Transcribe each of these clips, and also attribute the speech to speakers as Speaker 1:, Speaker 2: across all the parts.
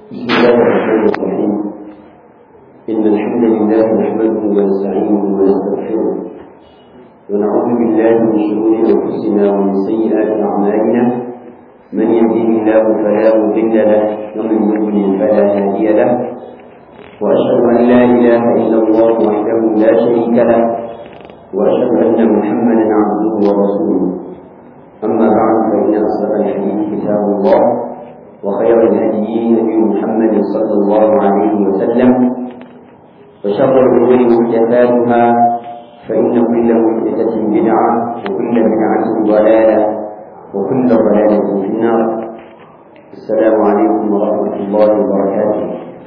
Speaker 1: بسم الله الرحمن الرحيم إن الحمد لله نحمده ونستعينه ونستغفره ونعوذ بالله من شرور أنفسنا ومن سيئات أعمالنا من يهده الله فلا مضل له ومن يضلل فلا هادي له وأشهد أن لا إله إلا الله وحده لا شريك له وأشهد أن محمدا عبده ورسوله أما بعد فإن أصدق الحديث كتاب الله وخير الهدي نبي محمد صلى الله عليه وسلم وشر الأمور محدثاتها فإن كل محدثة بدعة وكل بدعة ضلالة وكل ضلالة في النار السلام عليكم ورحمة الله وبركاته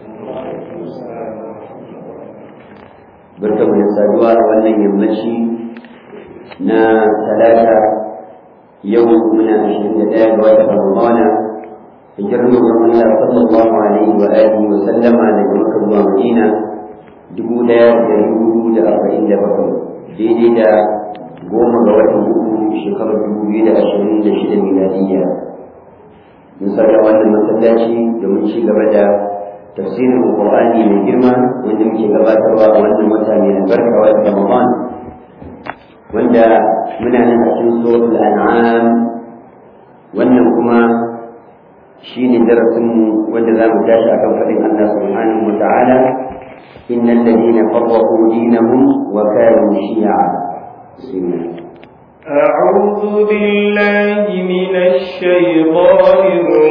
Speaker 1: barkamu da saduwa a wannan yammaci na talata yau muna ashirin da ɗaya ga watan ramadana hijirar manzon Allah sallallahu alaihi wa alihi wa sallama daga Makka zuwa Madina dubu ɗaya da dubu da arba'in da bakwai daidai da goma ga watan uku shekarar dubu biyu da ashirin da shida miladiyya mun saka wannan masallaci domin ci gaba da tafsirin Qur'ani mai girma wanda muke gabatarwa a wannan wata mai albarka wata Ramadan wanda muna nan a cikin suratul an'am wannan kuma shine darasin mu wanda za mu tashi akan faɗin Allah subhanahu wa ta'ala innal ladina farraqu dinahum wa kanu shi'a bismillah
Speaker 2: أعوذ بالله من الشيطان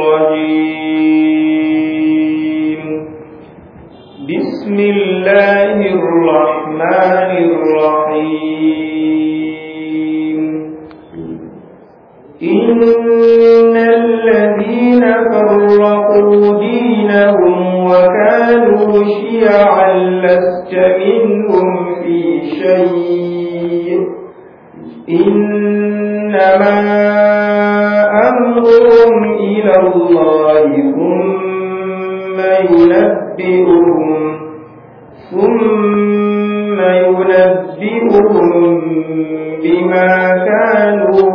Speaker 2: الرجيم بسم الله الرحمن الرحيم إن الذين فرقوا دينهم وكانوا شيعا لست منهم في شيء إنما أمرهم إلى الله ثم ينبئهم ثم ينبئهم بما كانوا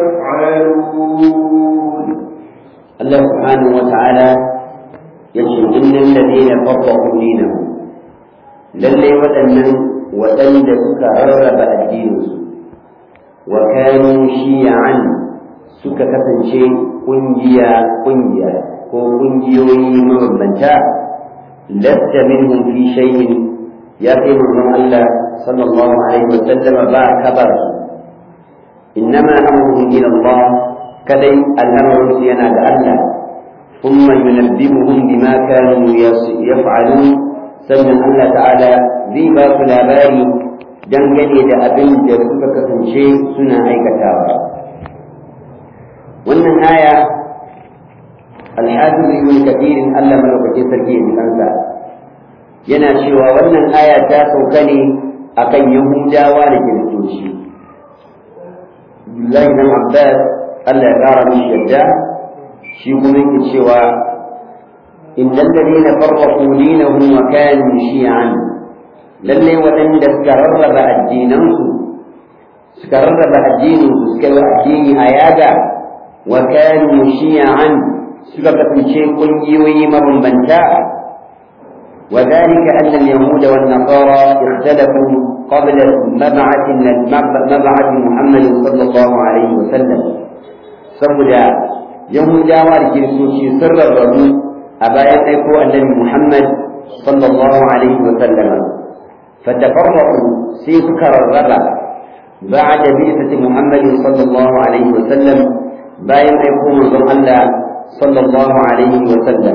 Speaker 2: يفعلون
Speaker 1: الله سبحانه وتعالى يقول إن الذين فرقوا دينهم للي وتنن وتند سكررب الدين وكانوا شيعا suka kasance ƙungiya ƙungiya ko ƙungiyoyi mabambanta lasta minhum fi shay'in ya kai manzon Allah sallallahu alaihi wa sallam ba kabar innama amruhum ila Allah kadai al'amarin su yana ga Allah thumma yunabbihuhum bima kanu yaf'alun sannan Allah ta'ala zai ba su labari dangane da abin da suka kasance suna aikatawa wannan aya alhafiz ibn kathir Allah malaukakin sarki ya kansa yana cewa wannan aya ta sauka ne akan yahudawa da kiristoci Abdullahi bin Abbas Allah ya kara mishi yadda shi kuma yake cewa innal ladina farraqu dinahum wa kanu shi'an lalle waɗanda suka rarraba addinansu suka rarraba addininsu suka yi addini a yaga wa kanu shi'an suka kasance ƙungiyoyi mabambanta وذلك أن اليهود والنصارى اختلفوا قبل مبعث مبعث محمد صلى الله عليه وسلم saboda yahudawa da kiristoci sun rarrabu a bayan aiko annabi muhammad sallallahu alaihi wa sallama fatafarraqu sai suka rarraba ba'da bi'sati muhammad sallallahu alaihi wa sallam bayan aiko manzon Allah sallallahu alaihi wa sallam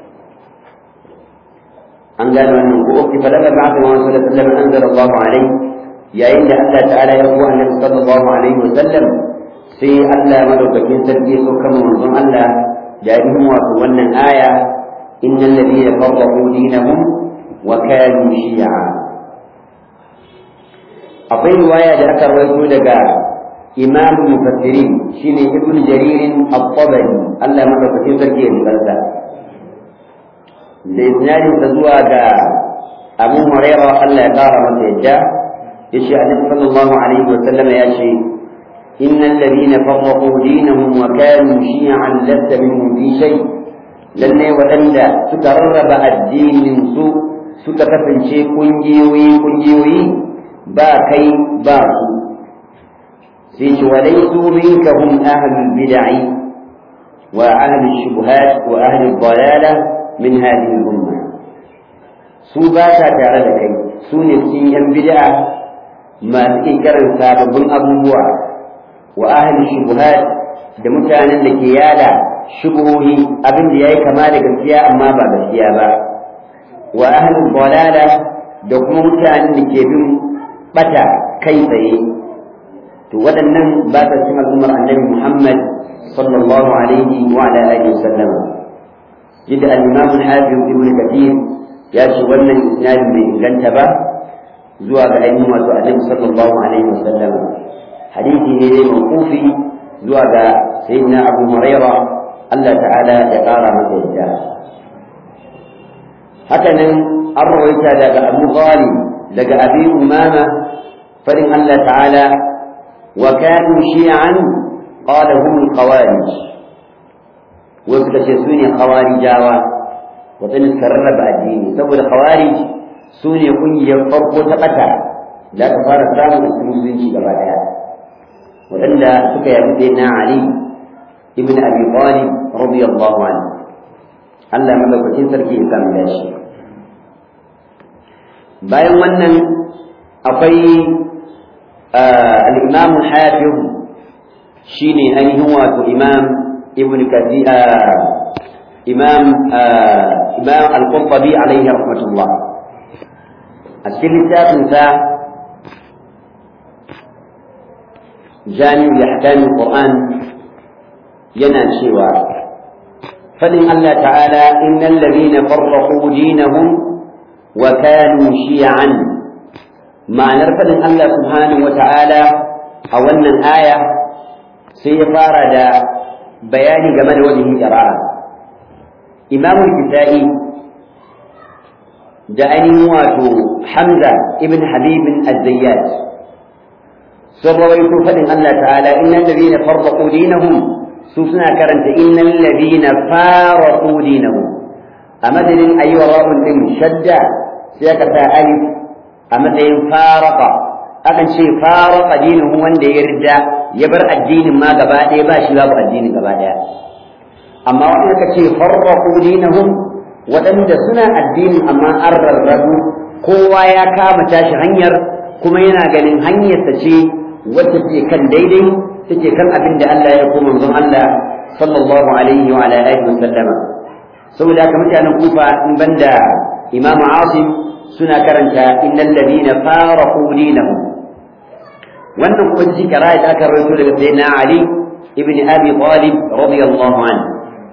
Speaker 1: an gane wannan ko ki fada da ba'da wa sallallahu alaihi wa sallam anzala Allah alaihi yayin da Allah ta'ala ya ko annabi sallallahu alaihi wa sallam sai Allah madaukakin sarki ya sauka manzon Allah da yin wato wannan aya innal ladina farraqu dinahum wa kanu shi'a akwai riwaya da aka rawaito daga imam mufassirin shine ibn jarir at-tabari Allah madaukakin sarki ya barka da isnadin sa zuwa ga Abu Hurairah Allah ya kara masa yadda yace Annabi sallallahu alaihi wa sallam ya ce إن الذين فرقوا دينهم وكانوا شيعا لست منهم في شيء lalle waɗanda suka rarraba addinin su suka kasance kungiyoyi kungiyoyi ba kai ba su sai ce wa laysu minka hum ahlul bid'i wa ahlul shubuhat wa ahlul dalala min hadhihi al-umma su ba ta tare da kai su ne cikin yan bid'a masu ƙirƙirar sababbin abubuwa wa ahli shubuhat da mutanen da ke yada shubuhohi abin da yayi kama da gaskiya amma ba gaskiya ba wa ahli dalala da kuma mutanen da ke bin bata kai tsaye to waɗannan ba ta cikin al'ummar annabi Muhammad sallallahu alaihi wa ala alihi wasallam yadda al-imam al-hafiz ibn kathir ya ce wannan isnadin bai inganta ba zuwa ga ainihin wato annabi sallallahu alaihi wasallam hadisi ne dai mawqufi zuwa ga sayyidina abu huraira Allah ta'ala ya kara masa yadda haka nan an rawaita daga abu ghalib daga abi umama farin Allah ta'ala wa kanu shi'an qala hum al-khawarij wasu da ce su ne khawarijawa waɗanda suka rarraba addini saboda khawarij su ne ƙungiyar farko ta ɓata da aka fara samun a cikin musulunci gaba ɗaya waɗanda suka yabi sai na Ali ibn Abi Talib radiyallahu anhu Allah madaukakin sarki ya samu dashi bayan wannan akwai al-Imam al-Hafiz shine ainihin wato Imam Ibn Kathir Imam Imam Al-Qurtubi alaihi rahmatullah a cikin littafinsa jami'u yahkamin Qur'an yana cewa fadin Allah ta'ala innal ladina farraqu dinahum wa kanu shi'an ma'anar fadin Allah subhanahu wa ta'ala a wannan aya sai ya fara da bayani game da wajen qira'a Imam al-Kisa'i da ainihin wato Hamza ibn Habibin Az-Zayyad sun rawaito faɗin Allah ta'ala innal ladina farraqu dinahum su suna karanta innal ladina faraqu dinahum a madadin ayyuwa ra'un din shadda sai aka sa alif a matsayin faraqa akan ce faraqa dinuhu wanda ya ridda ya bar addinin ma gaba ɗaya ba shi babu addinin gaba ɗaya amma wanda aka ce farraqu dinahum waɗanda suna addinin amma an rarrabu kowa ya kama tashi hanyar kuma yana ganin hanyarsa ce wacce take kan daidai take kan abin da Allah ya ko manzon Allah sallallahu alaihi wa ala alihi wa sallama saboda haka mutanen kufa in banda imamu asim suna karanta innal ladina faraqu dinahum wannan kuma ji kara da aka rawaito daga sayyidina ali ibn abi talib radiyallahu anhu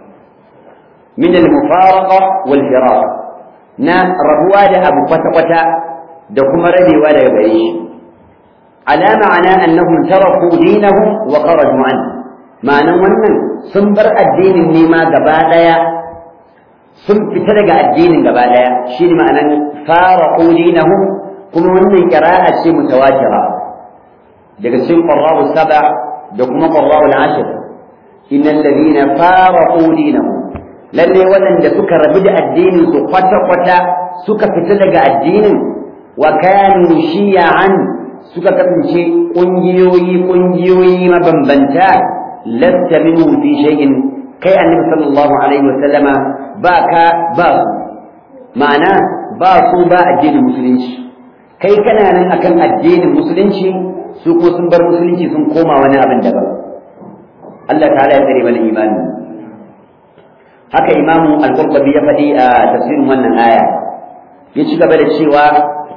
Speaker 1: من المفارقة والفراق نا ربوا ده أبو قتا قتا ده كما ردي ولا يبعيش على معنى أنهم تركوا دينهم وخرجوا عنه معنى wannan sun bar addinin ne ma gaba daya sun fita daga addinin gaba daya shine ma'anan faraqu dinahum kuma wannan qira'a ce mutawatira daga cikin qurra'u sab'a da kuma qurra'u al-ashr innal ladina faraqu dinahum lalle waɗanda suka rabu da addinin su kwata-kwata suka fita daga addinin wa kanu shiya'an suka kasance ƙungiyoyi ƙungiyoyi mabambanta lasta minhum fi shay'in kai annabi sallallahu alaihi wasallama ba ka ba su ma'ana ba su ba addinin musulunci kai kana nan akan addinin musulunci su ko sun bar musulunci sun koma wani abin daban Allah ta'ala ya tsare mana imani haka imamu al-qurtubi ya faɗi a tafsirin wannan aya ya ci gaba da cewa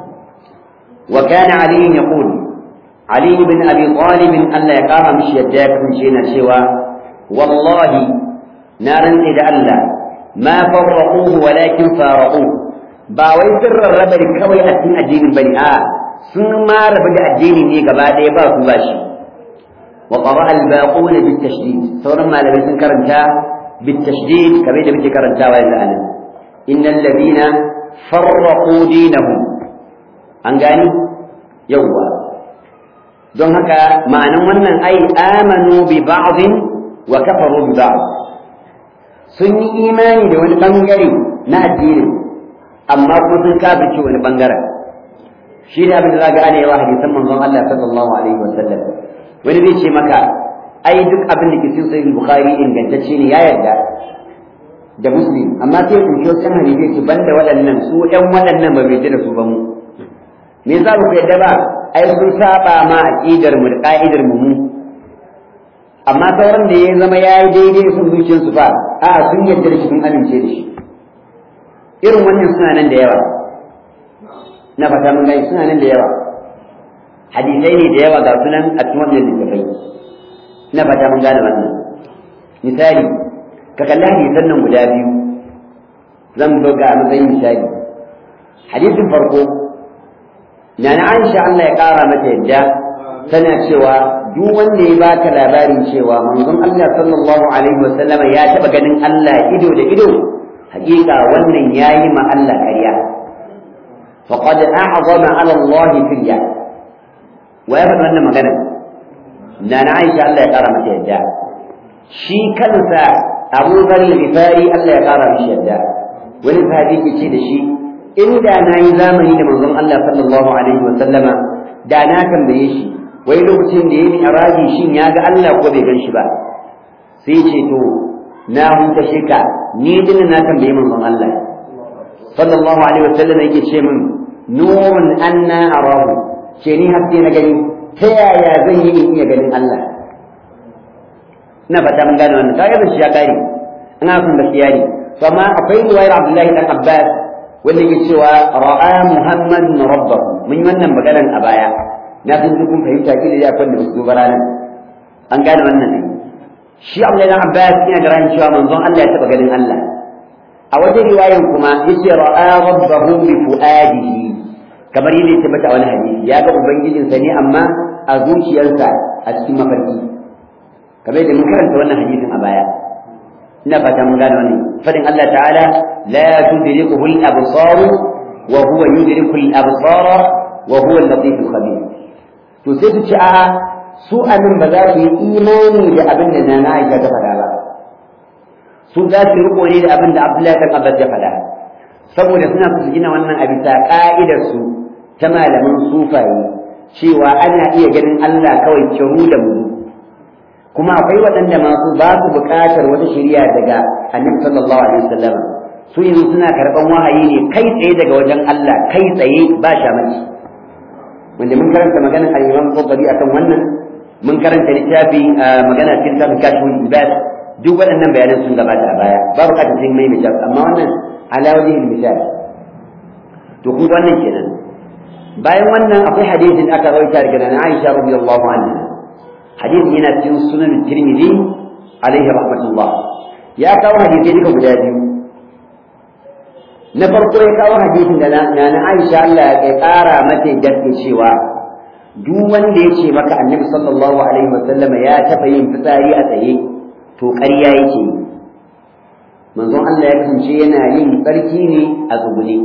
Speaker 1: wa kana ali yaqul ali ibn abi talib Allah ya kama mishi yadda ya kasance yana cewa wallahi na rantsi da Allah ma farraquhu walakin faraqu ba wai sirrin rabar kawai a cikin addinin bane a sun ma rabu da addini ne gaba ɗaya ba su ba shi wa qara'a al-baquna bit-tashdid sauran malamai sun karanta بالتشديد كما يجب ذكر الدعوة الآن إن الذين فرقوا دينهم أنقاني يوا don haka ma'anan wannan ai amanu bi ba'dhin wa kafaru bi ba'd sun yi imani da wani bangare na addinin amma kuma sun kafirce wani bangaren shi ne abin da za ga ana yawa hadisan manzon Allah sallallahu alaihi wa sallam wani zai ce maka ai duk abin da ke cikin sahih bukhari ingantacce ne ya yarda da muslim amma sai ku shi wasu hadisi ce banda waɗannan su ɗan waɗannan ba bai da su ba mu me yasa ba ku yarda ba ai sun saba ma aqidar mu da ka'idar mu mu amma sauran da ya zama ya yi daidai sun zuciyar su fa a sun yarda da shi sun amince da shi irin wannan suna nan da yawa na fata mun gani suna nan da yawa hadisai ne da yawa ga sunan a cikin wannan littafai na fata mun gane wannan misali ka kalli hadisan nan guda biyu zan buga a matsayin misali hadisin farko na na Aisha Allah ya kara mata yadda tana cewa duk wanda ya baka labarin cewa manzon Allah sallallahu alaihi wa sallama ya taba ganin Allah ido da ido hakika wannan yayi ma Allah ƙarya faqad a'zama ala Allah firya wa ya faɗa wannan magana na na Aisha Allah ya kara mata yadda shi kansa Abu Dharr al-Ghifari Allah ya kara mishi yadda wani sahabi ke ce da shi inda na yi zamani da manzon Allah sallallahu alaihi wa sallama da na tambaye shi wai lokacin da ya yi arabi shin ya ga Allah ko bai gan shi ba sai ce to na huta shika ni din na tambaye manzon Allah sallallahu alaihi wa sallam yake ce min nurun anna arahu ce ni haske na gani ta yaya zan yi in iya ganin Allah ina fata mun gane wannan kaga da shi ya kare ina son gaskiya ne to amma akwai riwayar Abdullahi dan Abbas wanda yake cewa ra'a Muhammadun rabbahu mun yi wannan maganar a baya na san kun fahimta ki da yakon da su ranar an gane wannan ne shi Abdullahi dan Abbas yana da ran cewa manzon Allah ya taba ganin Allah a wajen riwayan kuma yace ra'a rabbahu bi fuadihi kamar yadda ya tabbata a wani hadisi ya ga ubangijinsa ne amma a zuciyarsa a cikin mafarki kamar yadda mun karanta wannan hadisin a baya ina fata mun gane wannan fadin Allah ta'ala la tudrikuhu al-absar wa huwa yudriku al-absara wa huwa al-latif al-khabir to sai su ci a su anan ba za su yi imani da abin da nana Aisha ta faɗa ba su za su riko ne da abin da Abdullahi ta Abbas ya faɗa saboda suna su gina wannan a bisa ka'idar su ta malaman sufaye cewa ana iya ganin Allah kawai kiru da mu kuma akwai waɗanda masu ba su buƙatar wata shari'a daga Annabi sallallahu alaihi wasallam su yanzu suna karɓan wahayi ne kai tsaye daga wajen Allah kai tsaye ba shamaki wanda mun karanta maganar al-Imam Tabari akan wannan mun karanta littafi magana cikin littafin Kashful Ibad duk waɗannan bayanan sun gabata a baya babu kada sai mai mijab amma wannan ala wajhil misal to kun wannan kenan bayan wannan akwai hadisin aka rawaita daga nan Aisha radiyallahu anha hadisin yana cikin sunan Tirmidhi alaihi rahmatullah ya kawo hadisi duka guda biyu na farko ya kawo hadisin da na Aisha Allah ya ƙara mata gaske cewa duk wanda ya ce maka annabi sallallahu alaihi wasallam ya taɓa yin fitsari a tsaye to ƙarya yake manzon Allah ya kasance yana yin tsarki ne a tsugune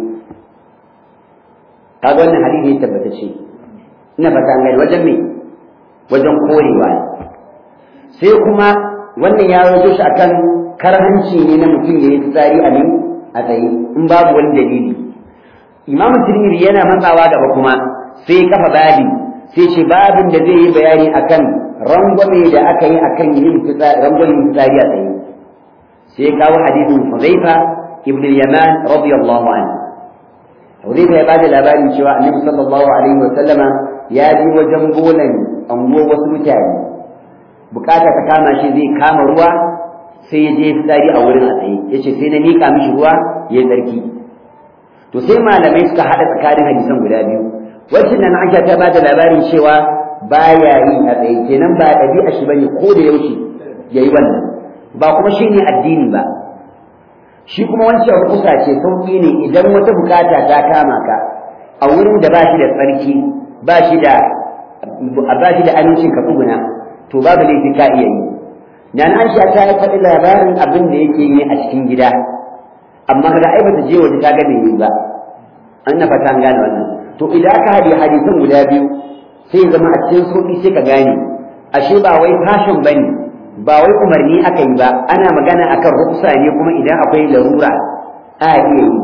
Speaker 1: kaga wannan hadisi ya tabbata ce ina fata gani wajen me wajen korewa sai kuma wannan ya rawaito shi akan karhanci ne na mutum ya yi fitsari a ne a tsaye in babu wani dalili imamu tirmidhi yana matsawa gaba kuma sai kafa babi sai ce babin da zai yi bayani akan rangwame da aka yi akan yin rangwamen fitsari a tsaye sai kawo hadisin Hudhaifa ibn al-Yaman radiyallahu anhu Hudhaifa ya bada labarin cewa Annabi sallallahu alaihi wa sallama ya ji wajen bolan ango wasu mutane bukata ta kama shi zai kama ruwa sai ya je fitsari a wurin a tsaye yace sai na mika mishi ruwa ya yi tsarki to sai malamai suka haɗa tsakanin hadisan guda biyu wacce nan Aisha ta bada labarin cewa baya yi a tsaye kenan ba ɗabi'a shi bane ko da yaushe yayi wannan ba kuma shi ne addini ba shi kuma wancan rukusa ce sauƙi ne idan wata bukata ta kama ka a wurin da ba shi da tsarki ba shi da ba shi da amincin ka tsuguna to babu laifi ka iya yi na na Aisha ta yi faɗi labarin abin da yake yi a cikin gida amma kaga ai bata je waje ta ga me yi ba an na fata an gane wannan to idan aka haɗe hadisan guda biyu sai zama a cikin sauƙi sai ka gane ashe ba wai fashion bane ba wai umarni aka yi ba ana magana akan ruksa ne kuma idan akwai larura a iya yi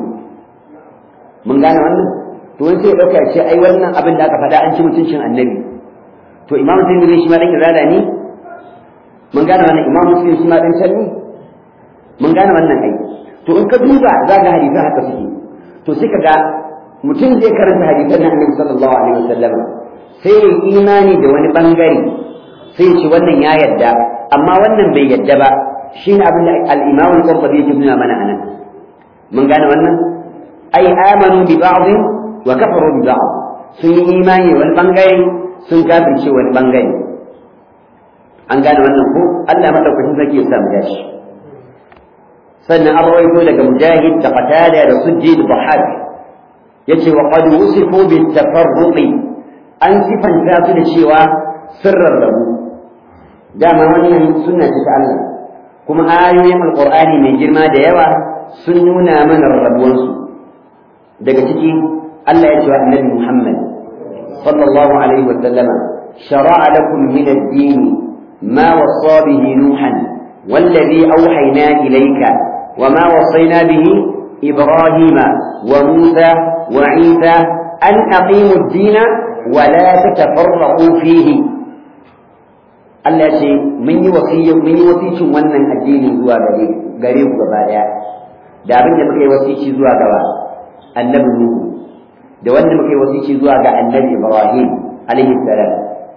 Speaker 1: mun gane wannan to wani sai ɗauka ce ai wannan abin da aka faɗa an ci mutuncin annabi to imam tirmidhi shi ma dan irada ne mun gane wannan imam muslim shi ma dan can ne mun gane wannan ai to in ka duba za ga hadisan haka suke to sai ka ga mutum zai karanta hadisan na annabi sallallahu alaihi wasallam sai ya imani da wani bangare sai ce wannan ya yadda amma wannan bai yadda ba shine abin da al-imam al-qurtubi yake nuna mana anan mun gane wannan ai amanu bi ba'd wa kafaru bi ba'd sun yi imani wani bangare sun kafirce wani bangare an gane wannan ko Allah madaukakin sarki ya sa mu dashi sannan an rawaito daga mujahid da qatada da sujji da dhahak yace wa qad wusifu bit tafarruqi an sifanta su da cewa sirrar rabu dama wannan sunna ce ta Allah kuma ayoyin alqur'ani mai girma da yawa sun nuna mana rabuwansu daga ciki Allah ya ce wa annabi Muhammad sallallahu alaihi wa sallama shara'a lakum min ad-din ma wasa bihi nuhan والذي أوحينا إليك وما وصينا به إبراهيم وموسى وعيسى أن أقيموا الدين ولا تتفرقوا فيه Allah ce mun yi wasiyya mun yi wasicin wannan addini zuwa gare gare ku gaba daya da abin da muka yi wasici zuwa gaba annabi Nuhu da wanda muka yi wasici zuwa ga annabi Ibrahim alaihi salam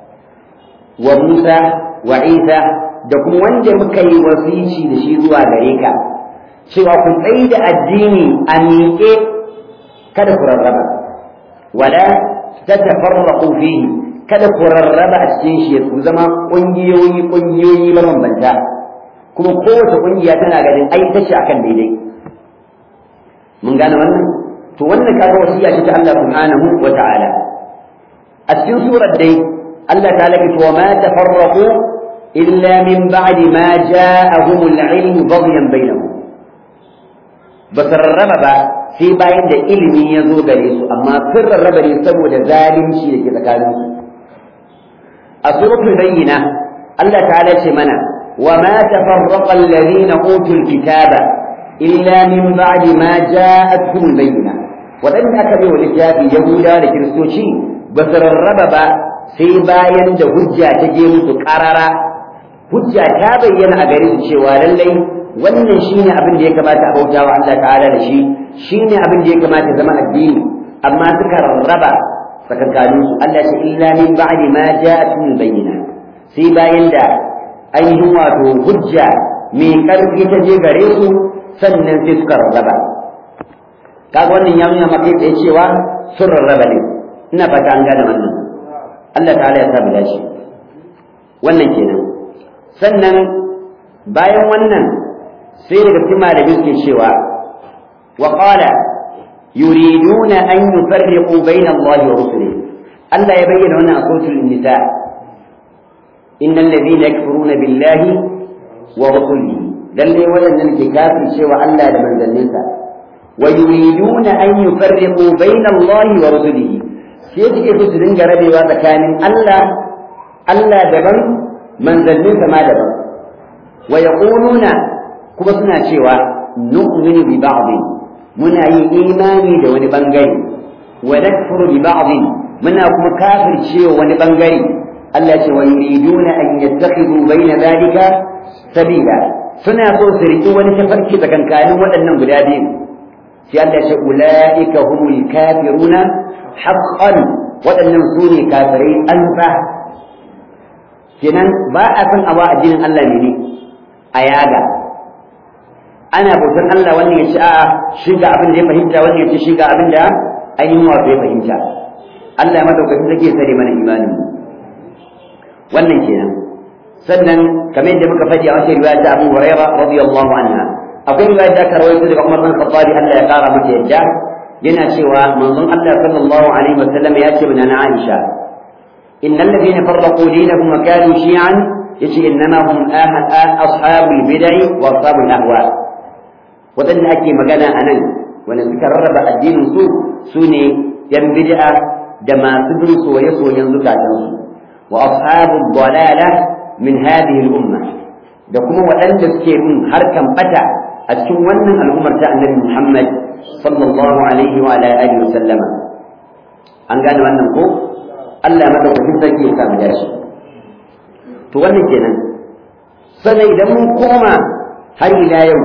Speaker 1: wa Musa wa Isa da kuma wanda muka yi wasici da shi zuwa gare ka cewa ku tsayi da addini a miƙe kada ku rarraba wala tatafarraqu fihi kada ku rarraba a cikin shi ku zama ƙungiyoyi ƙungiyoyi mabambanta kuma kowace ƙungiya tana ganin ai ta ce akan daidai mun gane wannan to wannan kaga wasiya ce ta Allah subhanahu wa ta'ala a cikin surar dai Allah ta laki wa ma tafarraqu illa min ba'di ma ja'ahum al-ilm baghyan bainahum ba su rarraba ba sai bayan da ilimi ya zo gare su amma sun rarraba ne saboda zalunci da ke tsakaninsu a suratul bayyina Allah ta'ala ce mana wa ma tafarraqa alladhina utul kitaba illa min ba'di ma ja'atuhum bayyina wadanda aka bai wa littafi yahuda da kiristoci ba su rarraba ba sai bayan da hujja ta je musu karara hujja ta bayyana a gare su cewa lallai wannan shine abin da ya kamata a bauta wa Allah ta'ala da shi shine abin da ya kamata zama addini amma suka rarraba tsakankanin su Allah ce illa min ba'di ma ja'atun bayyina sai bayan da ainihin wato hujja mai karfi ta je gare su sannan sai suka rarraba kaga wannan ya nuna maka tsaye cewa sun rarraba ne ina fata an gane wannan Allah ta'ala ya sa mu dace wannan kenan sannan bayan wannan sai daga cikin malamin ke cewa wa qala yuriduna an yufarriqu bayna Allah wa rusulihi Allah ya bayyana wannan a suratul nisa innal ladhina yakfuruna billahi wa rusulihi lalle wadannan ke kafin cewa Allah da manzanninsa wa yuriduna an yufarriqu bayna Allah wa rusulihi sai suke so su dinga rabewa tsakanin Allah Allah daban manzanninsa ma daban wa yaquluna kuma suna cewa nu'minu bi ba'd muna yin imani da wani bangare wa nakfuru bi ba'd muna kuma kafircewa wani bangare Allah ce wa yuriduna an yattakhidhu bayna dhalika sabila suna so su riki wani tafarki tsakankanin waɗannan guda biyu sai Allah ce ulaika humul kafiruna haqqan waɗannan su ne kafirai an kenan ba a san awa addinin Allah ne a yaga ana bautar Allah wannan ya ce a shi ga abin da ya fahimta wannan ya ce shi ga abin da ainihin wato ya fahimta Allah ya madaukakin zake sare mana imanin wannan kenan sannan kamar yadda muka faɗi a wata riwaya ta Abu Hurairah radiyallahu anha akwai riwaya da aka rawaito daga Umar bin Khattab Allah ya kara masa yadda yana cewa manzon Allah sallallahu alaihi wasallam ya ce mana Aisha innal ladina farraqu dinahum wa kanu shi'an yace innama hum ashabul bid'i wa ashabul ahwa wadanda ake magana anan wanda suka rarraba addinin su sune yan bid'a da masu bin soye-soyen zukatansu wa ashabul dalala min hadhihi al-umma da kuma waɗanda suke bin harkan bata a cikin wannan al'ummar ta annabi Muhammad sallallahu alaihi wa ala alihi wa sallama an gane wannan ko Allah madaukakin sarki ya samu dashi to wannan kenan sannan idan mun koma har ila yau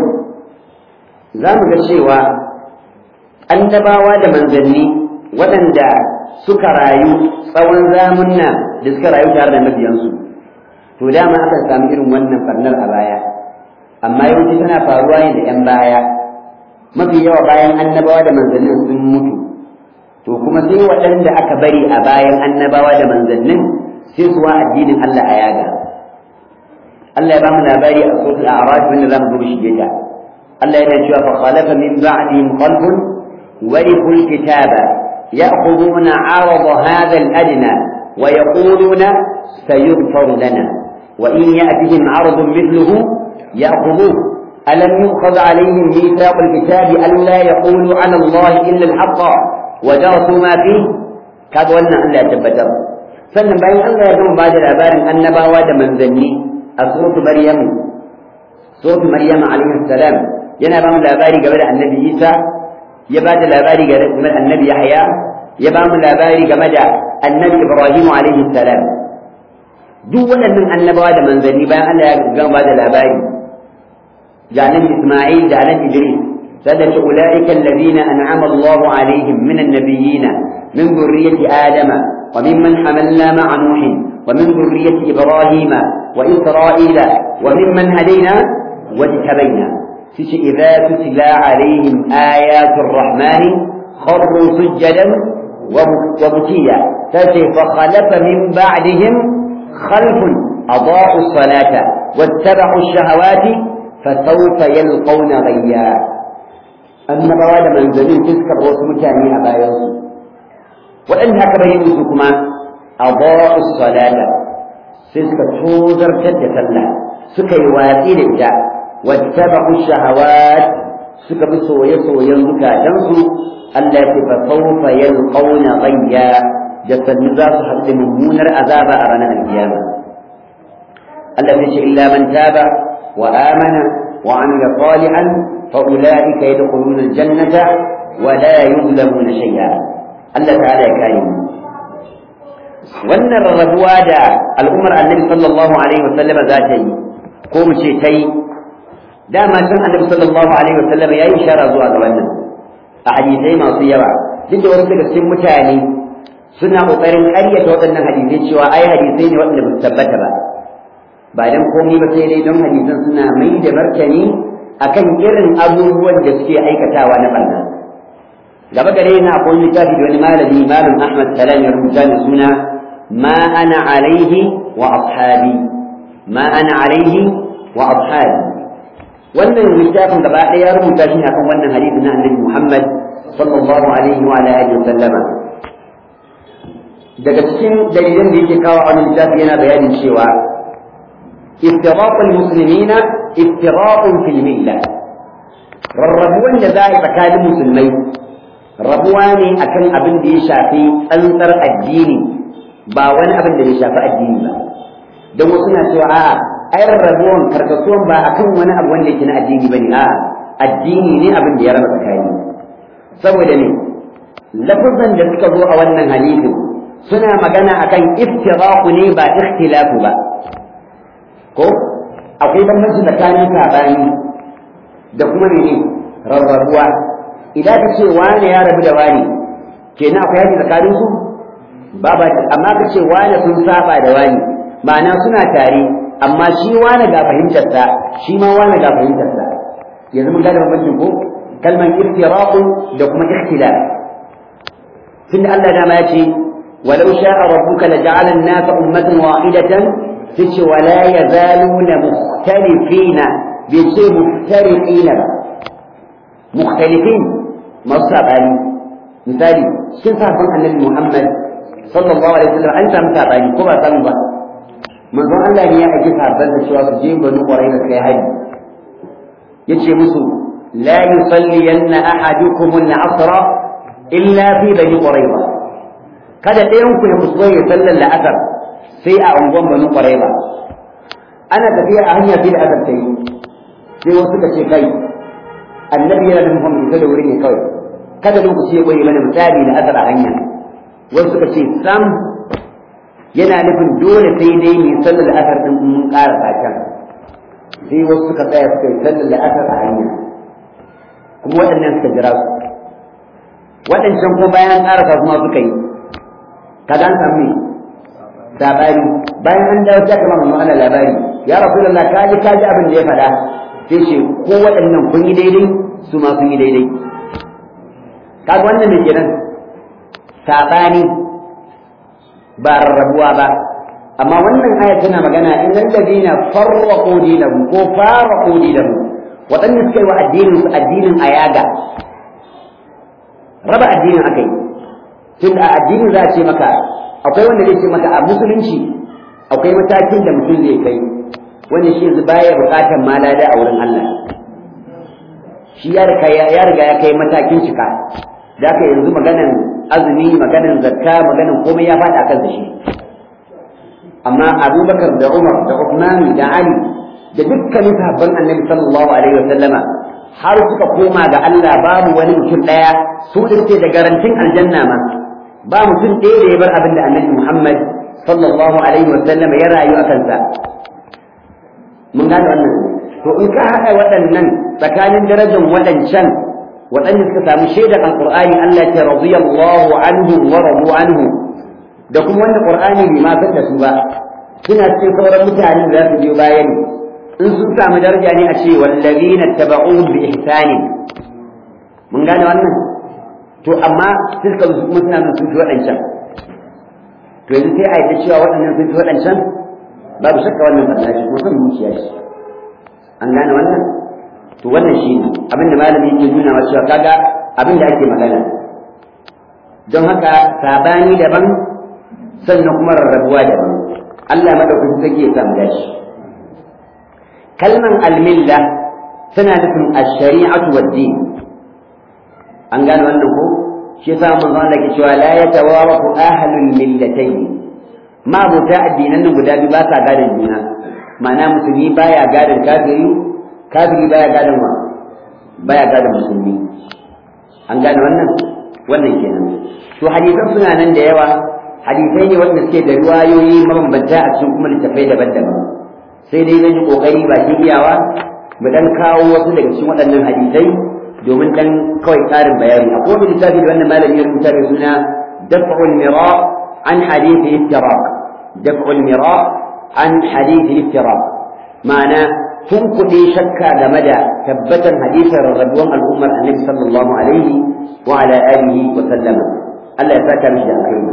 Speaker 1: za mu ga cewa annabawa da manzanni waɗanda suka rayu tsawon zamunna da suka rayu tare da mabiyansu to dama aka samu irin wannan farnar a baya amma yawanci tana faruwa ne da 'yan baya mafi yawa bayan annabawa da manzannin sun mutu to kuma sai waɗanda aka bari a bayan annabawa da manzannin sai su wa addinin Allah a yaga Allah ya ba mu labari a suratul a'raf wanda zamu zo shige ta Allah yana cewa fa khalafa min ba'dihim qalbun warithu al-kitaba ya'khuduna 'arada hadha al-adna wa yaquluna sayughfaru lana wa in ya'tihim 'aradun mithluhu ya'khudhuhu ألم يؤخذ عليهم ميثاق الكتاب ألا يقولوا على الله إلا الحق ودرسوا ما فيه كذا ولنا ألا يتبتر sannan bayan Allah ya gama ba da labarin annabawa da manzanni a suratu Maryam suratu Maryam alaihi salam yana ba mu labari game da annabi Isa ya ba da labari game da annabi Yahya ya ba mu labari game da annabi Ibrahim alaihi salam duk waɗannan annabawa da manzanni bayan Allah ya gama ba da labari ga annabi Isma'il da annabi Idris sadaka ulaika alladhina an'ama Allahu alaihim min an-nabiyyin min dhurriyyati adama وممن حملنا مع نوح ومن ذرية إبراهيم وإسرائيل وممن هدينا واجتبينا إذا تتلى عليهم آيات الرحمن خروا سجدا وبكيا فخلف من بعدهم خلف أضاعوا الصلاة واتبعوا الشهوات فسوف يلقون غيا أما بواد منزلين تذكر وسمتاني أبا يوسف waɗanda aka bayyana su kuma adaa'u salata sai suka tozartar da sallah suka yi watsi da ita wattaba'u shahawat suka bi soye-soyen zukatansu Allah ya ce fa sawfa yalqawna ghayya da sannu za su haɗu mummunar azaba a ranar alkiyama Allah ya ce illa man taba wa amana wa amila salihan fa ulaika yadkhuluna aljannata wa la yuzlamuna shay'a Allah ta'ala ya kare mu wannan rarrabuwa da al'ummar annabi sallallahu alaihi wa sallama za ta yi ko mu ce ta yi dama can annabi sallallahu alaihi wa sallama ya yi ishara zuwa ga wannan a hadisai masu yawa duk da wasu daga cikin mutane suna kokarin ƙaryata waɗannan hadisai cewa ai hadisai ne waɗanda ba su tabbata ba ba dan komai ba sai dai don hadisan suna mai da martani akan irin abubuwan da suke aikatawa na barna gaba gare na akwai littafi da wani malami malam Ahmad Salam ya rubuta da suna ma ana alaihi wa ashabi ma ana alaihi wa ashabi wannan littafin gaba ɗaya ya rubuta shi akan wannan hadisi na annabi Muhammad sallallahu alaihi wa alihi wa sallama daga cikin dalilan da yake kawo a wannan littafi yana bayanin cewa افتراق المسلمين افتراق في الملة rarrabuwan da za a yi tsakanin musulmai rabuwa ne akan abin da ya shafi tsantsar addini ba wani abin da ya shafi addini ba don wasu na cewa a'a ai rarrabuwan karkasuwan ba akan wani abu wanda yake na addini bane a'a addini ne abin da ya raba tsakani saboda ne lafazan da suka zo a wannan hadisin suna magana akan iftiraqu ne ba ikhtilafu ba ko akwai bambanci tsakanin sabani da kuma mene rarrabuwa idan ka ce wane ya rabu da wane kenan akwai yaki tsakanin su ba ba amma ka ce wane sun saba da wane ma'ana suna tare amma shi wane ga fahimtarsa shi ma wane ga fahimtarsa yanzu mun gane bambancin ko kalman iftiraqu da kuma ikhtilaf tunda Allah dama ya ce walau sha'a rabbuka laja'ala an-nasa ummatan wahidatan tace wala yazaluna mukhtalifina bai ce muftariqina ba mukhtalifin masu saɓani misali cikin sahabban annabi Muhammad sallallahu alaihi wasallam an samu saɓani ko ba samu ba manzon Allah ne ya aiki sahabban da cewa su je banu Qurayza kai haji yace musu la yusalliyanna ahadukum al-'asr illa fi bani Qurayza kada ɗayan ku ya kuskure ya sallar la'asar sai a unguwan banu Qurayza ana tafiya a hanya sai da asar ta yi sai wasu suka ce kai annabi yana da muhammad ita da wuri ne kawai kada lokaci ya koyi mana misali da asar a hanya wasu suka ce sam yana nufin dole sai dai mai sallar asar din mun ƙara sakan sai wasu suka tsaya suka yi sallar asar a hanya kuma waɗannan suka jira su waɗancan ko bayan ƙarasa kuma suka yi kaga an samu labari bayan an dawo sai kamar mamman Allah labari ya rasulullah ka ji ka ji abin da ya faɗa sai ce ko waɗannan kun yi daidai su ma sun yi daidai kaga wannan ne kenan sabani ba rarrabuwa ba amma wannan aya tana magana in ladina farraqu dinahum ko farraqu dinahum waɗanda suka yi wa addinin su addinin ayaga raba addinin akai tun a addinin za a ce maka akwai wanda zai ce maka a musulunci akwai matakin da mutum zai kai wanda shi yanzu baya bukatar malada a wurin Allah shi ya riga ya riga ya kai matakin cika da haka yanzu maganan azumi maganan zakka maganan komai ya faɗa kan shi amma Abubakar da Umar da Uthman da Ali da dukkanin sahabban Annabi sallallahu alaihi wasallama har suka koma ga Allah babu wani mutum ɗaya su da da garantin aljanna ma ba mutum ɗaya da ya bar abin da annabi Muhammad sallallahu alaihi wa sallam ya rayu a kansa mun gane wannan to in ka haɗa waɗannan tsakanin darajar waɗancan waɗanda suka samu shaidar alqur'ani Allah ya radiyallahu anhu wa radu anhu da kuma wanda qur'ani bai ma san da su ba suna cikin sauran mutane da za su biyo bayan in sun samu daraja ne a ce wallazina tabauhum bi ihsanin mun gane wannan to amma suka kuma suna nan sun fi waɗancan to yanzu sai a yi cewa waɗannan sun fi waɗancan babu shakka wannan fadla shi kuma son zuciya shi an gane wannan to wannan shi ne abin da malami yake nuna wa cewa kaga abin da ake magana don haka sabani daban sannan kuma rarrabuwa daban Allah madaukakin sarki ya samu dashi kalman almilla tana nufin ash-shari'atu wad-din an gane wannan ko shi yasa manzo Allah ke cewa la yatawarafu ahlul millatayn ma buta addinan nan guda biyu ba sa gadon juna ma'ana musulmi baya gadon kafiri kafiri baya gadon wa baya gadon musulmi an gane wannan wannan kenan to hadisan suna nan da yawa hadisai ne wanda suke da riwayoyi mabambanta a cikin kuma littafai daban-daban sai dai zan yi kokari ba iyawa mu dan kawo wasu daga cikin waɗannan hadisai domin dan kawai ƙarin bayani akwai wani littafi da wannan malami ya rubuta da suna daf'ul mira an hadithi iftiraq daf'ul mira an hadithi iftiraq ma'ana tun kuɗi shakka game da tabbatan hadisin rarrabuwan al'ummar annabi sallallahu alaihi wa ala alihi wa sallama Allah ya saka mishi da alkhairi